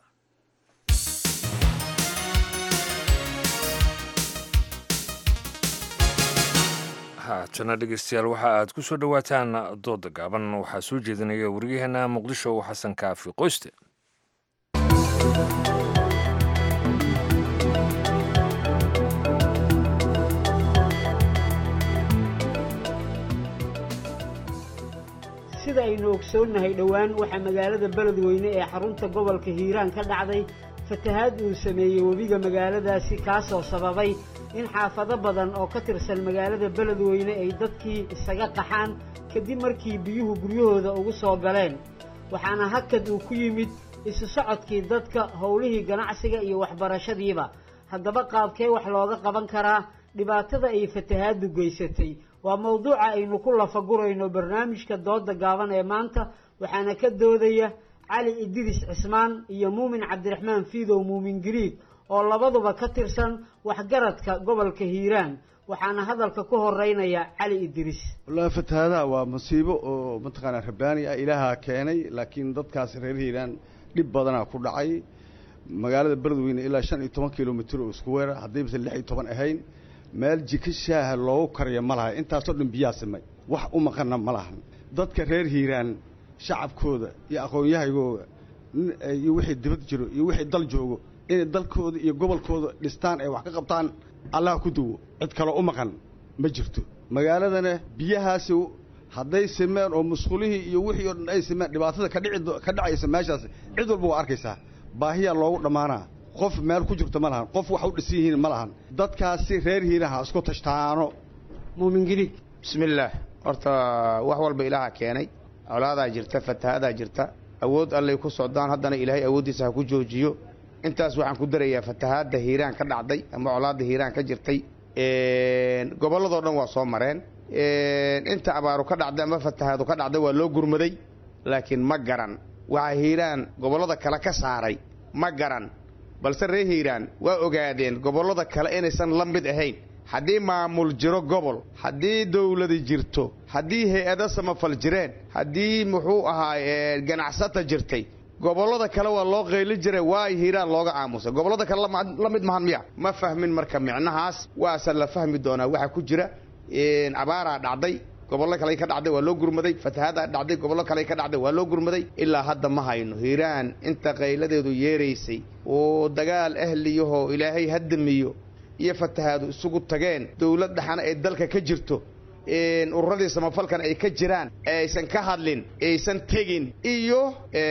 haatana dhegeystayaal waxa aad ku soo dhowaataan dooda gaaban waxaa soo jeedinaya waryaheena muqdisho xasan kaafi qoyste sida aynu ogsoonnahay dhowaan waxaa magaalada beledweyne ee xarunta gobolka hiiraan ka dhacday fatahaad uu sameeyey webiga magaaladaasi kaasoo sababay in xaafado badan oo ka tirsan magaalada beledweyne ay dadkii isaga qaxaan kadib markii biyuhu guryahooda ugu soo galeen waxaana hakad uu ku yimid isu socodkii dadka howlihii ganacsiga iyo waxbarashadiiba haddaba qaabkee wax looga qaban karaa dhibaatada ay fatahaaddu geysatay waa mawduuca aynu ku lafagurayno barnaamijka dooda gaaban ee maanta waxaana ka doodaya cali idris cismaan iyo muumin cabdiraxmaan fiidow muumin giriig oo labaduba ka tirsan waxgaradka gobolka hiiraan waxaana hadalka ku horeynaya cali idris wallaahi fatahaadaha waa musiibo oo mataqaanaa rabbaani ah ilaaha keenay laakiin dadkaas reer hiiraan dhib badanaa ku dhacay magaalada beledweyne ilaa shan iyo toban kilomitr oo isku weera haddaybasan lix iyo toban ahayn meel jika shaaha loogu kariyo ma laha intaasoo dhan biyaa simay wax u maqanna ma lahan dadka reer hiiraan shacabkooda iyo aqoon-yahagooda iyo wixii dibad jiro iyo wixii dal joogo inay dalkooda iyo gobolkooda dhistaan ay wax ka qabtaan allah ku duwo cid kaloo u maqan ma jirto magaaladana biyahaasi hadday simeen oo musqulihii iyo wixii oo dhan ay simeen dhibaatada kadhici ka dhacaysa meeshaas cid walba waa arkaysaa baahiyaa loogu dhammaanaa qof meel ku jirto ma lahan qof wax u dhisan yihiin ma lahan dadkaasi reer hiiraha isku tashtaano muumin giriig bismillaah horta wax walba ilaaha keenay colaadaa jirta fatahadaa jirta awood allay ku socdaan haddana ilaahay awooddiisa ha ku joojiyo intaas waxaan ku darayaa fatahaadda hiiraan ka dhacday ama colaadda hiiraan ka jirtay gobolladoo dhan waa soo mareen inta abaaru ka dhacday ama fatahaadu ka dhacday waa loo gurmaday laakiin ma garan waxaa hiiraan gobollada kale ka saaray ma garan balse reer hiiraan waa ogaadeen gobollada kale inaysan la mid ahayn haddii maamul jiro gobol haddii dawladi jirto haddii hay-ado samafal jireen haddii muxuu ahaa ganacsata jirtay gobollada kale waa loo qayli jiray waa hiiraan looga aamusay gobollada kale la mid mahan miya ma fahmin marka micnahaas waase la fahmi doonaa waxaa ku jira abaaraa dhacday gobollo kale ka dhacday waa loo gurmaday fatahaadaa dhacday gobollo kale ka dhacday waa loo gurmaday ilaa hadda ma hayno hiiraan inta qayladeedu yeeraysay oo dagaal ahliyahoo ilaahay haddamiyo iyo fatahaadu isugu tageen dowlad dhaxana ee dalka ka jirto ururadii samafalkan ay ka jiraan aysan ka hadlin aysan tegin iyo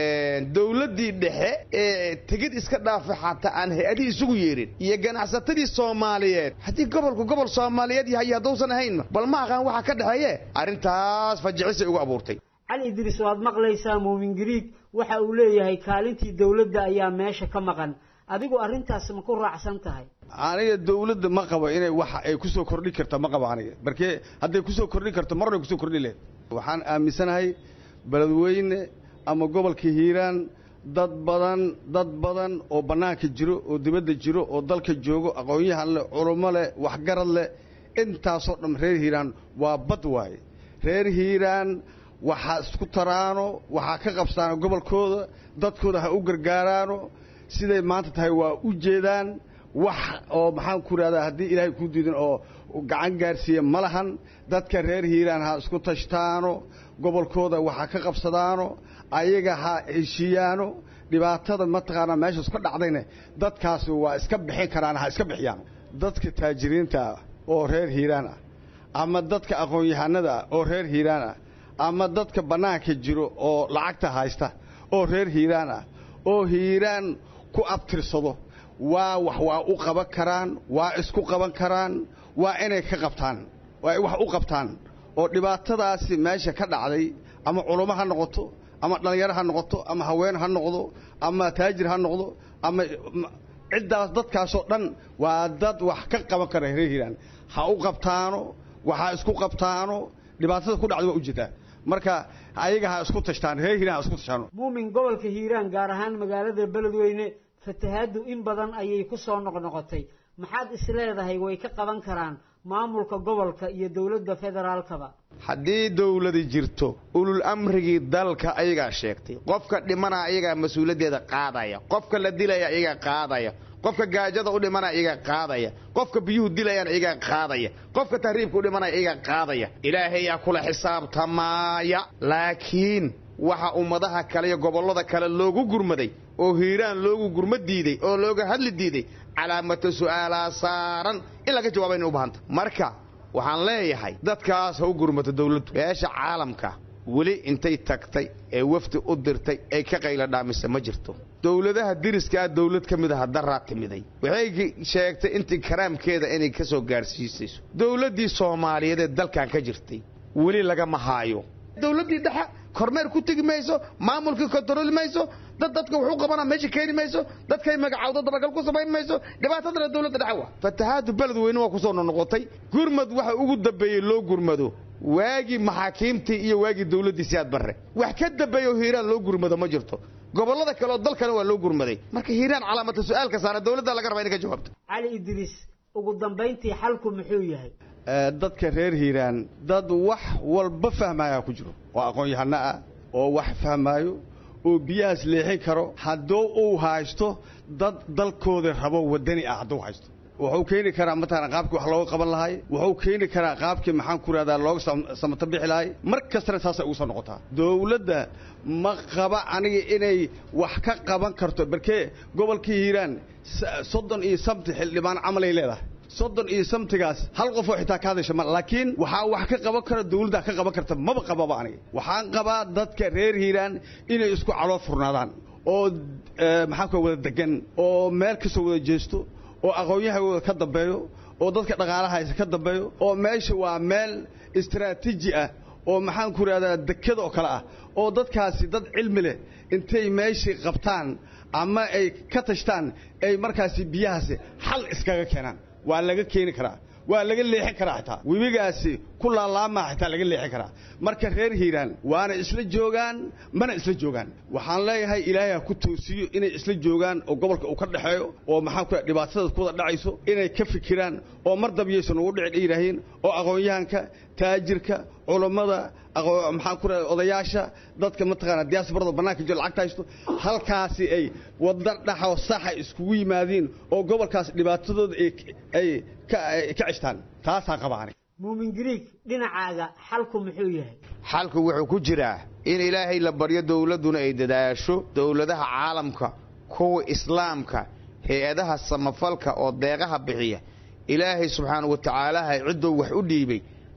dowladdii dhexe ee tegid iska dhaafa xataa aan hay-adihii isugu yeerin iyo ganacsatadii soomaaliyeed haddii gobolku gobol soomaaliyeed yahay haddousan ahayn bal ma aqaan waxa ka dhexeeye arrintaas fajicisay ugu abuurtay cali idriis waad maqlaysaa muumin gariig waxa uu leeyahay kaalintii dowladda ayaa meesha ka maqan adigu arrintaas ma ku raacsan tahay aniga dawladda ma qabo inay waxa ay kusoo kordhin karto ma qabo aniga markee hadday kusoo kordhin karto marnay kusoo kordhin lahayd waxaan aaminsanahay beledweyne ama gobolka hiiraan dad badan dad badan oo bannaanka jiro oo dibadda jiro oo dalka joogo aqoon-yahan leh culummo leh waxgarad leh intaasoo dhan reer hiiraan waa bad waaye reer hiiraan waxaa isku taraano waxaa ka qabsaano gobolkooda dadkooda ha u gargaaraano siday maanta tahay waa u jeedaan wax oo maxaan ku ihahdaa haddii ilaahay kuu diidin oo gacan gaarsiiya ma lahan dadka reer hiiraan ha isku tashtaano gobolkooda waxaa ka qabsadaano ayaga ha heshiiyaano dhibaatada mataqaanaa meeshaas ka dhacdayne dadkaasi waa iska bixin karaan ha iska bixiyaan dadka taajiriinta ah oo reer hiiraan ah ama dadka aqoon-yahanada ah oo reer hiiraan ah ama dadka bannaanka jiro oo lacagta haysta oo reer hiiraan ah oo hiiraan ku abtirsado waa wax waa u qaban karaan waa isku qaban karaan waa inay ka qabtaan waa ay wax u qabtaan oo dhibaatadaasi meesha ka dhacday ama culummo ha noqoto ama dhallinyaro ha noqoto ama haween ha noqdo ama taajir ha noqdo ama ciddaas dadkaasoo dhan waa dad wax ka qaban kara reer hiiraan ha u qabtaano waxaa isku qabtaano dhibaatada ku dhacda waa ujeedaa marka ayaga ha isku tashtaan reer hiiraan ha isku tashtaano muumin gobolka hiiraan gaar ahaan magaalada beledweyne fatahaaddu in badan ayay ku soo noqnoqotay maxaad isleedahay way ka qaban karaan maamulka gobolka iyo dowladda federaalkaba haddii dawladi jirto ulul amrigii dalka ayagaa sheegtay qofka dhimana ayagaa mas-uuliyaddeeda qaadaya qofka la dilaya ayagaa qaadaya qofka gaajada u dhimana iyagaa qaadaya qofka biyuhu dilayaan iyagaa qaadaya qofka tahriibka u dhimanaya iyagaa qaadaya ilaahayaa kula xisaabtamaaya laakiin waxa ummadaha kale iyo gobollada kale loogu gurmaday oo hiiraan loogu gurma diiday oo looga hadli diiday calaamata su'aalaa saaran in laga jawaabayna u bahanta marka waxaan leeyahay dadkaas ha u gurmato dawladdu beesha caalamka weli intay tagtay ee wafdi u dirtay ay ka qayla dhaamisa ma jirto dowladaha diriskaa dawlad ka mid aha daraa timiday waxay sheegtay intii karaamkeeda inay ka soo gaadhsiisayso dowladdii soomaaliyeed ee dalkan ka jirtay weli lagama haayo dowladdii dhexe kormeer ku tegi mayso maamulkii kontarooli mayso dad dadka wuxuu qabana meesha keeni mayso dadkay magacawda dabagal ku samayn mayso dhibaatadana dowladda dhexe waa fatahaadu beled weyne waa kusoo noqnoqotay gurmad waxa ugu dambeeyey loo gurmado waagii maxaakiimtii iyo waagii dowladdii siyaad barre wax ka dambeeya oo hiiraan loo gurmado ma jirto gobollada kale oo dalkana waa loo gurmaday marka hiiraan calaamata su-aalka saara dowladda laga rabaa inay ka jawaabto cali idriis ugu dambayntii xalku muxuu yahay dadka reer hiiraan dad wax walba fahmaayaa ku jiro oo aqoon-yahano ah oo wax fahmaayo oo biyahaas leexin karo hadduu uu haysto dad dalkooda rabo wadani ah hadduu haysto wuxuu keeni karaa mataqana qaabkii wax looga qaban lahay wuxuu keeni karaa qaabkii maxaan ku rahdaa looga samato bixi lahay mar kastana saasay ugu soo noqotaa dowladda ma qaba aniga inay wax ka qaban karto barkee gobolkii hiiraan soddon iyo sabti xildhibaan camalay leedahay soddon iyo samtigaas hal qof oo xitaa ka hadasha ma laakiin waxaa wax ka qaban kara dawladda ka qaban karta maba qababa aniga waxaan qabaa dadka reer hiiraan inay isku caloo furnaadaan oo maxaan ku wada degan oo meel kasoo wada jeesto oo aqoon-yahagooda ka dambeeyo oo dadka dhaqaalahaysa ka dambeeyo oo meesha waa meel istaraatiiji ah oo maxaan ku rahdaa dekada oo kale ah oo dadkaasi dad cilmi leh intay meeshii qabtaan ama ay ka tashtaan ay markaasi biyahaasi xal iskaga keenaan waa laga keeni karaa waa laga leexin karaa xitaa webigaasi ku laalaamaa xitaa laga leexin karaa marka reer hiiraan waana isla joogaan mana isla joogaan waxaan leeyahay ilaahay ha ku toosiyo inay isla joogaan oo gobolka uu ka dhexeeyo oo maxaan ku dhibaatada ku wada dhacayso inay ka fikiraan oo mar dabyaysan ugu dhici yidhaahiin oo aqoon-yahanka taajirka culammada maxaan ku rahay odayaasha dadka mataqaana diyaasbarada bannaanka jiro lacagta haysto halkaasi ay wadda dhaxo saxa iskugu yimaadiin oo gobolkaas dhibaatadooda ay ka ceshtaan taasaa qabaani muumin griig dhinacaaga xalku muxuu yahay xalku wuxuu ku jiraa in ilaahay la baryo dowladduna ay dadaasho dowladaha caalamka kuwa islaamka hay-adaha samafalka oo deeqaha bixiya ilaahay subxaana wa tacaalaha ciddou wax u dhiibay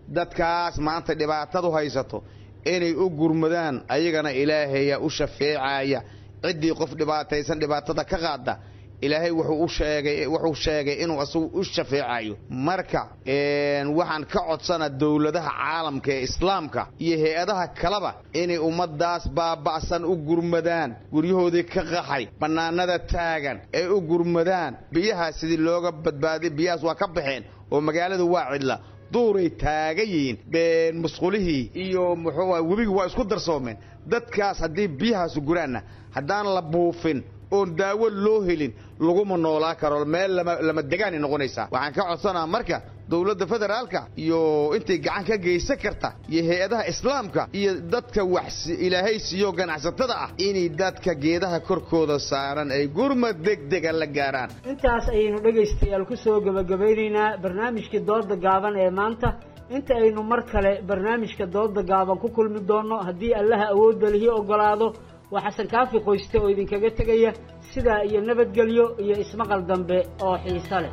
dadkaas maanta dhibaatadu haysato inay u gurmadaan ayagana ilaahayaa u shafeecaya ciddii qof dhibaataysan dhibaatada ka qaada ilaahay wuxuu u sheegay wuxuu sheegay inuu asagu u shafeecayo marka waxaan ka codsana dowladaha caalamka ee islaamka iyo hay-adaha kaleba inay ummadaas baaba'san u gurmadaan guryahoodii ka qaxay bannaanada taagan ee u gurmadaan biyahaas sidii looga badbaadiy biyahaas waa ka baxeen oo magaaladu waa cidla duuray taagan yihiin musqulihii iyo muxuu webigi waa isku darsoomeen dadkaas haddii biyahaasu guraanna haddaan la buufin oon daawo loo helin laguma noolaa karo meel lama degaanay noqonaysaa waxaan ka codsanaa marka dowladda federaalka iyo intay gacan ka geysan karta iyo hay-adaha islaamka iyo dadka wax ilaahay siiyo ganacsatada ah inay dadka geedaha korkooda saaran ay gurmad degdega la gaaraan intaas ayaynu dhegaystayaal ku soo gebagabaynaynaa barnaamijkii dooda gaaban ee maanta inta aynu mar kale barnaamijka dooda gaaban ku kulmi doonno haddii allaha awoodda lihi oggolaado waa xasan kaafi qoyste oo idinkaga tegaya sidaa iyo nabadgelyo iyo ismaqal dambe oo xiiso leh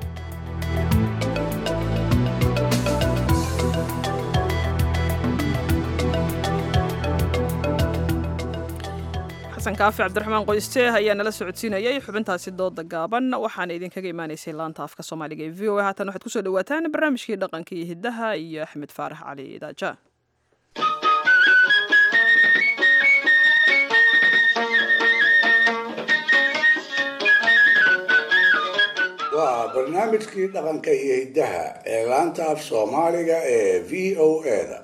xasan kaafi cabdiraxmaan qoyste ayaa nala socodsiinayay xubintaasi dooda gaaban waxaana idinkaga imaanaysay laanta afka soomaaliga ee v o a haatan waxaad kusoo dhawaataan barnaamijkii dhaqanka iyo hiddaha iyo axmed faarax cali idaaja waa barnaamijkii dhaqanka iyo hiddaha ee laanta af soomaaliga ee v o eda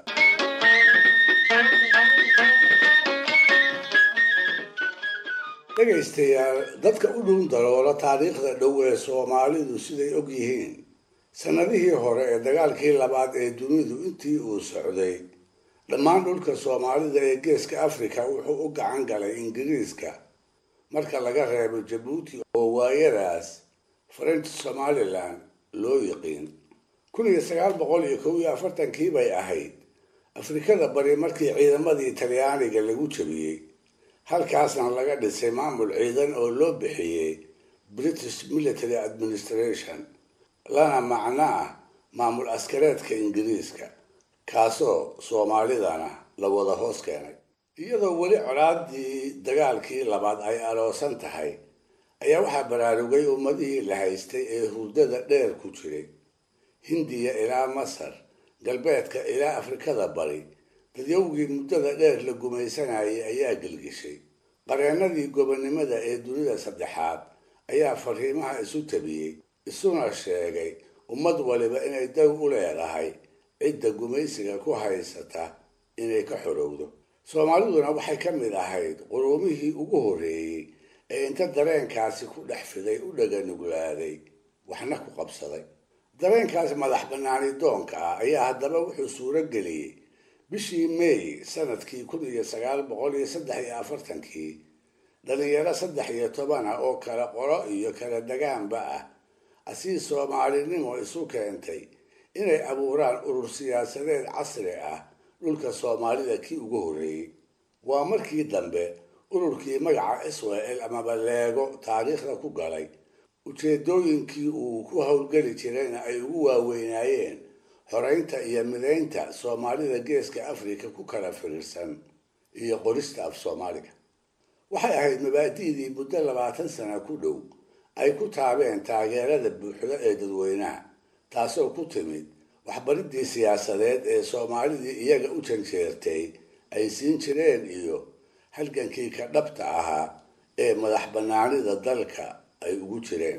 dhegaystayaal dadka u dhun daloola taariikhda dhow ee soomaalidu siday og yihiin sannadihii hore ee dagaalkii labaad ee dunidu intii uu socday dhammaan dhulka soomaalida ee geeska afrika wuxuu u gacan galay ingiriiska marka laga reebo jabuuti oo waayadaas french somalilan loo yiqiin kun iyo sagaal boqol iyo kow iyo afartankii bay ahayd afrikada bari markii ciidamadii talyaaniga lagu jabiyey halkaasna laga dhisay maamul ciidan oo loo bixiyey british military administration lana macno ah maamul askareedka ingiriiska kaasoo soomaalidana la wada hoos keenay iyadoo weli colaadii dagaalkii labaad ay aloosan tahay ayaa waxaa baraarugay ummadihii la haystay ee hurdada dheer ku jiray hindiya ilaa masar galbeedka ilaa afrikada bari dadyowgii muddada dheer la gumaysanayay ayaa gelgishay qareennadii gobonnimada ee dunida saddexaad ayaa fariimaha isu tabiyey isuna sheegay ummad waliba inay daw u leedahay cidda gumaysiga ku haysata inay ka xorowdo soomaaliduna waxay ka mid ahayd quruumihii ugu horreeyey ee inta dareenkaasi ku dhex fiday u dhaganuglaaday waxna ku qabsaday dareenkaas madax bannaani doonka ah ayaa haddaba wuxuu suuro geliyey bishii may sanadkii kun iyo sagaal boqol iyo saddex iyo afartankii dhalinyaro saddex iyo toban ah oo kala qolo iyo kala degaanba ah asii soomaalinimo isu keentay inay abuuraan urur siyaasadeed casri ah dhulka soomaalida kii ugu horreeyey waa markii dambe ururkii magaca israel amaba leego taariikhda ku galay ujeedooyinkii uu ku howlgeli jirayna ay ugu waaweynaayeen horeynta iyo midaynta soomaalida geeska afrika ku kala firiirsan iyo qorista af soomaaliga waxay ahayd mabaadi'dii muddo labaatan sana ku dhow ay ku taabeen taageerada buuxda ee dadweynaha taasoo ku timid waxbaridii siyaasadeed ee soomaalidii iyaga u janjeertay ay siin jireen iyo halgankii ka dhabta ahaa ee madax bannaanida dalka ay ugu jireen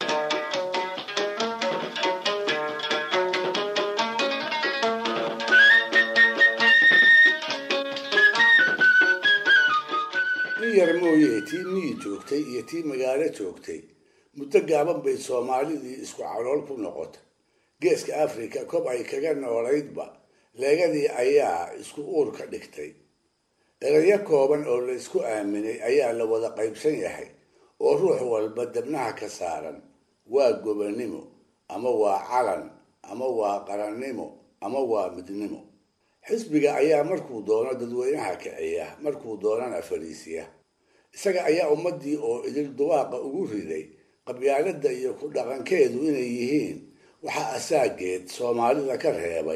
in yar mooye tii miyi joogtay iyo tii magaalo joogtay muddo gaaban bay soomaalidii isku calool ku noqotay geeska afrika kob ay kaga noolaydba leegadii ayaa isku uur ka dhigtay erayo kooban oo la isku aaminay ayaa la wada qaybsan yahay oo ruux walba debnaha ka saaran waa gobonnimo ama waa calan ama waa qarannimo ama waa midnimo xisbiga ayaa markuu doono dadweynaha kiciya markuu doonana fariisiya isaga ayaa ummaddii oo idil dubaaqa ugu riday qabyaaladda iyo ku dhaqankeedu inay yihiin waxaa asaageed soomaalida ka reebay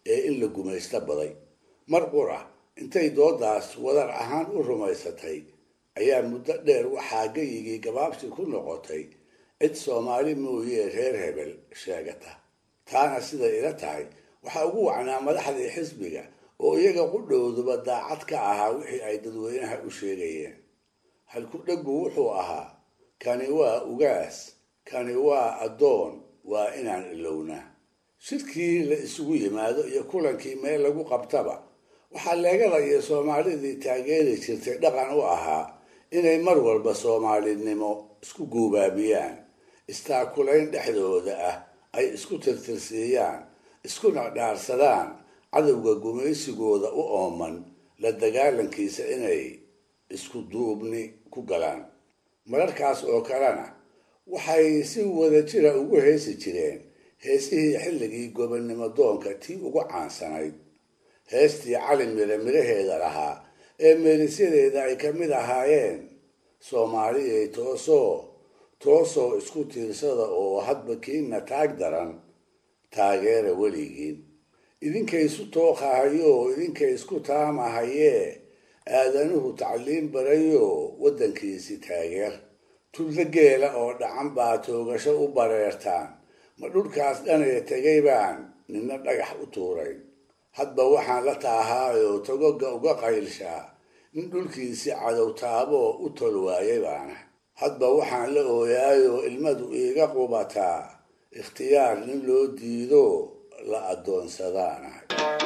ee in la gumaysto baday mar qura intay doodaas wadar ahaan u rumaysatay ayaa muddo dheer waxaa geyigii gabaabsi ku noqotay cid soomaali mooyee reer hebel sheegata taana siday ila tahay waxaa ugu wacnaa madaxdii xisbiga oo iyaga qudhowduba daacad ka ahaa wixii ay dadweynaha u sheegayeen halku dheggu wuxuu ahaa kani waa ugaas kani waa addoon waa inaan ilownaa shirkii la isugu yimaado iyo kulankii meel lagu qabtaba waxaa leegada iyo soomaalidii taageeri jirtay dhaqan u ahaa inay mar walba soomaalinimo isku guubaabiyaan istaakulayn dhexdooda ah ay isku tirtirsiiyaan iskuna dhaarsadaan cadowga gumaysigooda u ooman la dagaalankiisa inay isku duubni ku galaan mararkaas oo kalena waxay si wada jira ugu heesi jireen heesihii xilligii gobonnimo doonka tii ugu caansanayd heestii cali mire miraheeda lahaa ee meelisyadeeda ay ka mid ahaayeen soomaaliyay toosoo toosoo isku tiirsada oo hadba kiina taag daran taageera weligiin idinkay isu tooqahayoo idinkay isku taamahayee aadanuhu tacliim barayo waddankiisi taageer tulda geela oo dhacan baa toogasho u bareertaan ma dhulkaas dhanaya tegay baan nina dhagax u tuuray hadba waxaan la taahaayoo togoga uga qaylshaa nin dhulkiisii cadow taaboo u tol waayay baana hadba waxaan la ooyaayoo ilmadu iiga qubataa ikhtiyaar nin loo diido la addoonsadaanahay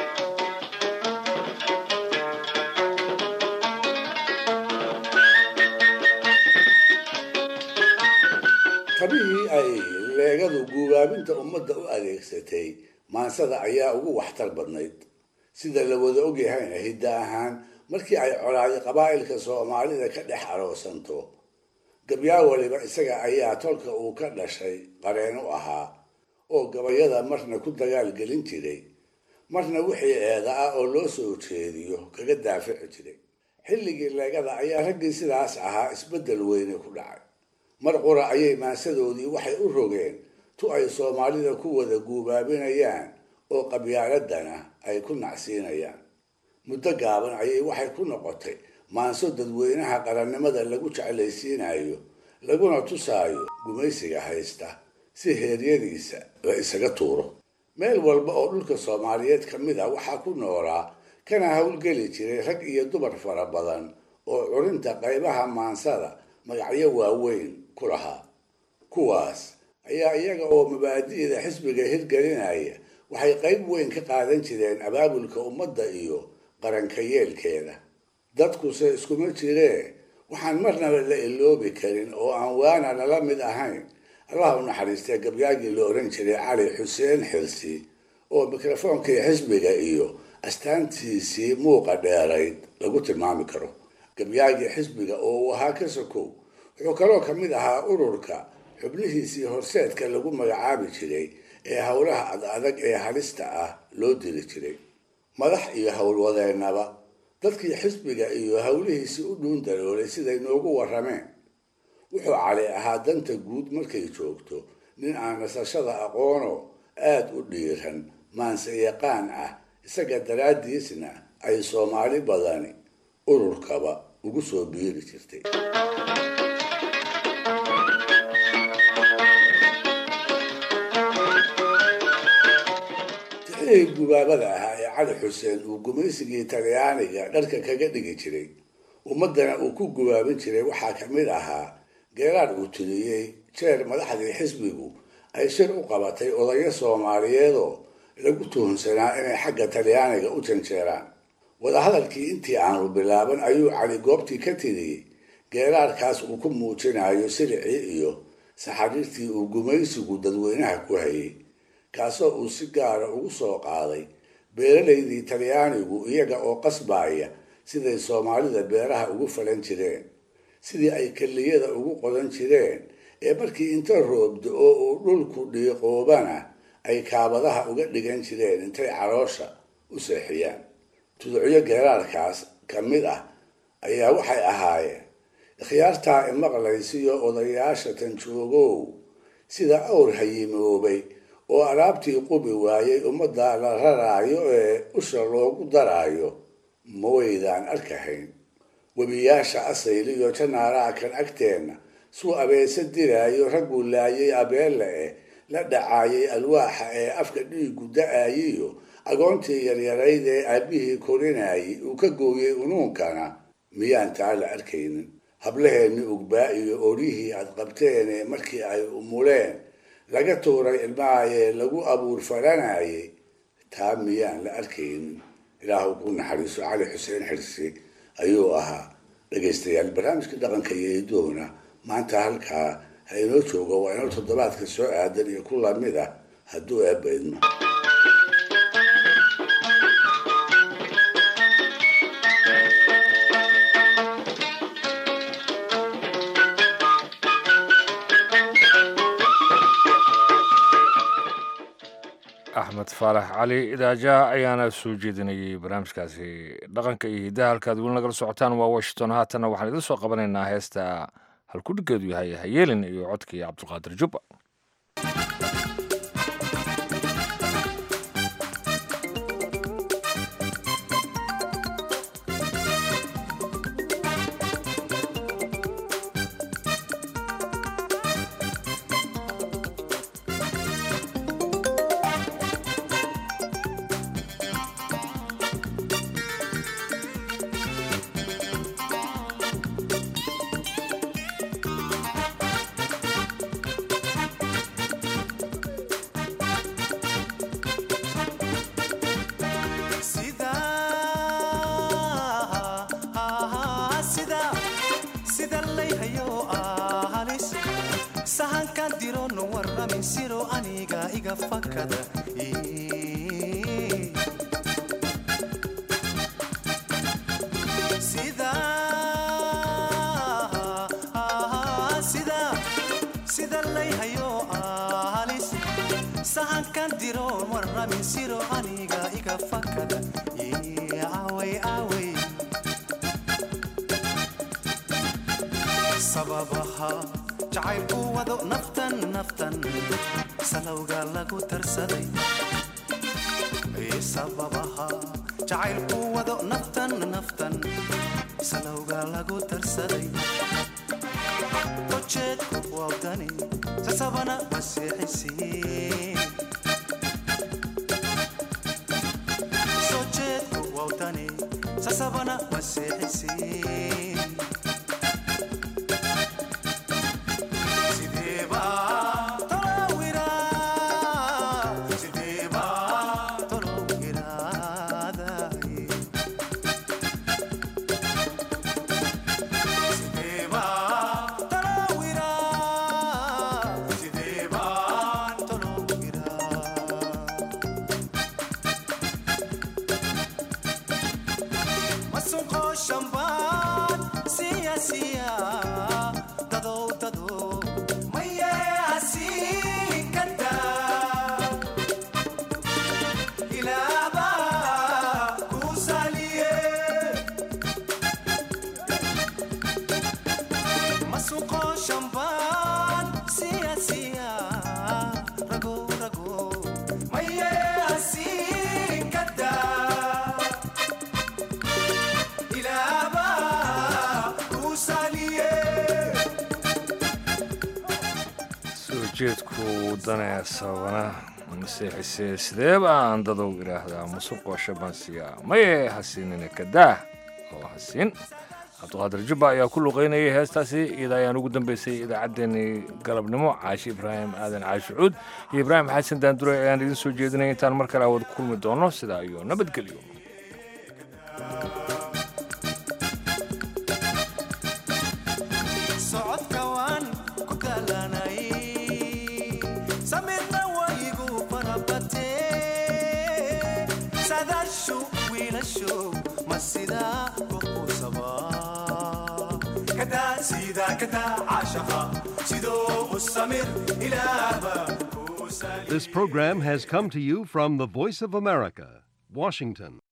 tabihii ay leegadu guubaabinta ummadda u adeegsatay maansada ayaa ugu waxtar badnayd sida la wada ogyahayna hidda ahaan markii ay colaadi qabaa'ilka soomaalida ka dhex aroosanto gabyaa waliba isaga ayaa tolka uu ka dhashay qareen u ahaa oo gabayada marna ku dagaal gelin jiray marna wixii eeda ah oo loo soo jeediyo kaga daafici jiray xilligii leegada ayaa raggii sidaas ahaa isbeddel weyne ku dhacay mar qura ayay maansadoodii waxay u rogeen tu ay soomaalida ku wada guubaabinayaan oo qabyaaladana ay ku nacsiinayaan muddo gaaban ayay waxay ku noqotay maanso dadweynaha qarannimada lagu jeclaysiinayo laguna tusaayo gumaysiga haysta si heeryadiisa la isaga tuuro meel walba oo dhulka soomaaliyeed ka mid ah waxaa ku noolaa kana howlgeli jiray rag iyo dumar fara badan oo curinta qaybaha maansada magacyo waaweyn ku lahaa kuwaas ayaa iyaga oo mabaadi'da xisbiga hirgelinaya waxay qayb weyn ka qaadan jireen abaabulka ummadda iyo qaranka yeelkeeda dadkuse iskuma jiree waxaan marnaba la iloobi karin oo aan waana lala mid ahayn allah u naxariistee gabyaagii la oran jiray cali xuseen xirsi oo mikrofoonkii xisbiga iyo astaantiisii muuqa dheerayd lagu tilmaami karo gabyaagii xisbiga oo uu ahaa ka sokow wuxuu kaloo ka mid ahaa ururka xubnihiisii horseedka lagu magacaabi jiray ee howlaha ad adag ee halista ah loo diri jiray madax iyo howlwadeennaba dadkii xisbiga iyo howlihiisii u dhuun daroolay siday noogu warrameen wuxuu cali ahaa danta guud markay joogto nin aan nasashada aqoono aada u dhiiran maanse yaqaan ah isaga daraaddiisna ay soomaali badani ururkaba ugu soo biiri jirtay tixihii gubaabada ahaa ee cali xuseen uu gumaysigii talyaaniga dharka kaga dhigi jiray ummaddana uu ku gubaabin jiray waxaa ka mid ahaa geeraad uu tiriyey jeer madaxdii xisbigu ay shir u qabatay odayo soomaaliyeedoo lagu tuhunsanaa inay xagga talyaaniga u janjeeraan wadahadalkii intii aanu bilaaban ayuu cali goobtii ka tiriyey geeraarkaas uu ku muujinayo silicii iyo saxariirtii uu gumaysigu dadweynaha ku hayay kaasoo uu si gaara ugu soo qaaday beeralaydii talyaanigu iyaga oo qasbaaya siday soomaalida beeraha ugu falan jireen sidii ay kelliyada ugu qodan jireen ee markii inta roobdo oo uu dhulku dhiiqoobana ay kaabadaha uga dhigan jireen intay caloosha u seexiyaan tuducyo geeraarkaas ka mid ah ayaa waxay ahaayeen ikhyaartaa imaqlaysiyo odayaasha tanjoogow sida awr hayimoobay oo alaabtii qubi waayey ummadda la raraayo ee usha loogu daraayo ma waydaan arkahayn webiyaasha asayl iyo janaaraha kan agteenna suu abeese diraayo ragguu laayay abeelle eh la dhacaayay alwaaxa ee afka dhiigu da-ayiyo agoontii yaryarayd ee aabbihii korinayay uu ka gooyey unuunkana miyaan taa la arkaynin hablaheenni ugbaa iyo oryihii aad qabteen ee markii ay umuleen laga tuuray ilmahayee lagu abuur faranayay taa miyaan la arkaynin ilaahu ku naxariiso cali xuseen xirsi ayuu ahaa dhegaystayaal barnaamijka dhaqanka iyo hidoona maanta halkaa ha inoo joogo waa inoo toddobaadka soo aadan iyo ku lamid ah hadduu eebba idmo axmed faarax cali idaaja ayaana soo jeedinayay barnaamijkaasi dhaqanka iyo hiddaha halkaad weli nagala socotaan waa washington haatanna waxaan idin soo qabanaynaa heesta halkudhigeedu yahay hayeelin iyo codkii cabdulqaadir jubba sahankan dirono warramin siro aniga iga fakada sida layhayo halis sahankan diroon warramin siro aniga iga fakada away away sababaha jacaylku wado naftan naftan salowga lagu tarsaday sababaha jacaylku wado naftan naftan salowga lagu tarsaday ujeedku wawdani sasabana masiixisiin sojeedku wawdani sasabana masiixisiin ujeedku wadane sababana masiixise sideeba aan dadow idhaahdaa musuqoo shabansiya maye hasiinina kadaah oo hasiin cabdiqaadir jubba ayaa ku luqaynayay heestaasi iyada ayaan ugu dambeysay idaacaddeenii galabnimo caashi ibraahim aadan caashi cuud iyo ibraahim xasan daandure ayaan idin soo jeedinay intaan mar kale awad kulmi doono sidaa iyo nabadgelyo This program has come to you from the Voice of America, Washington.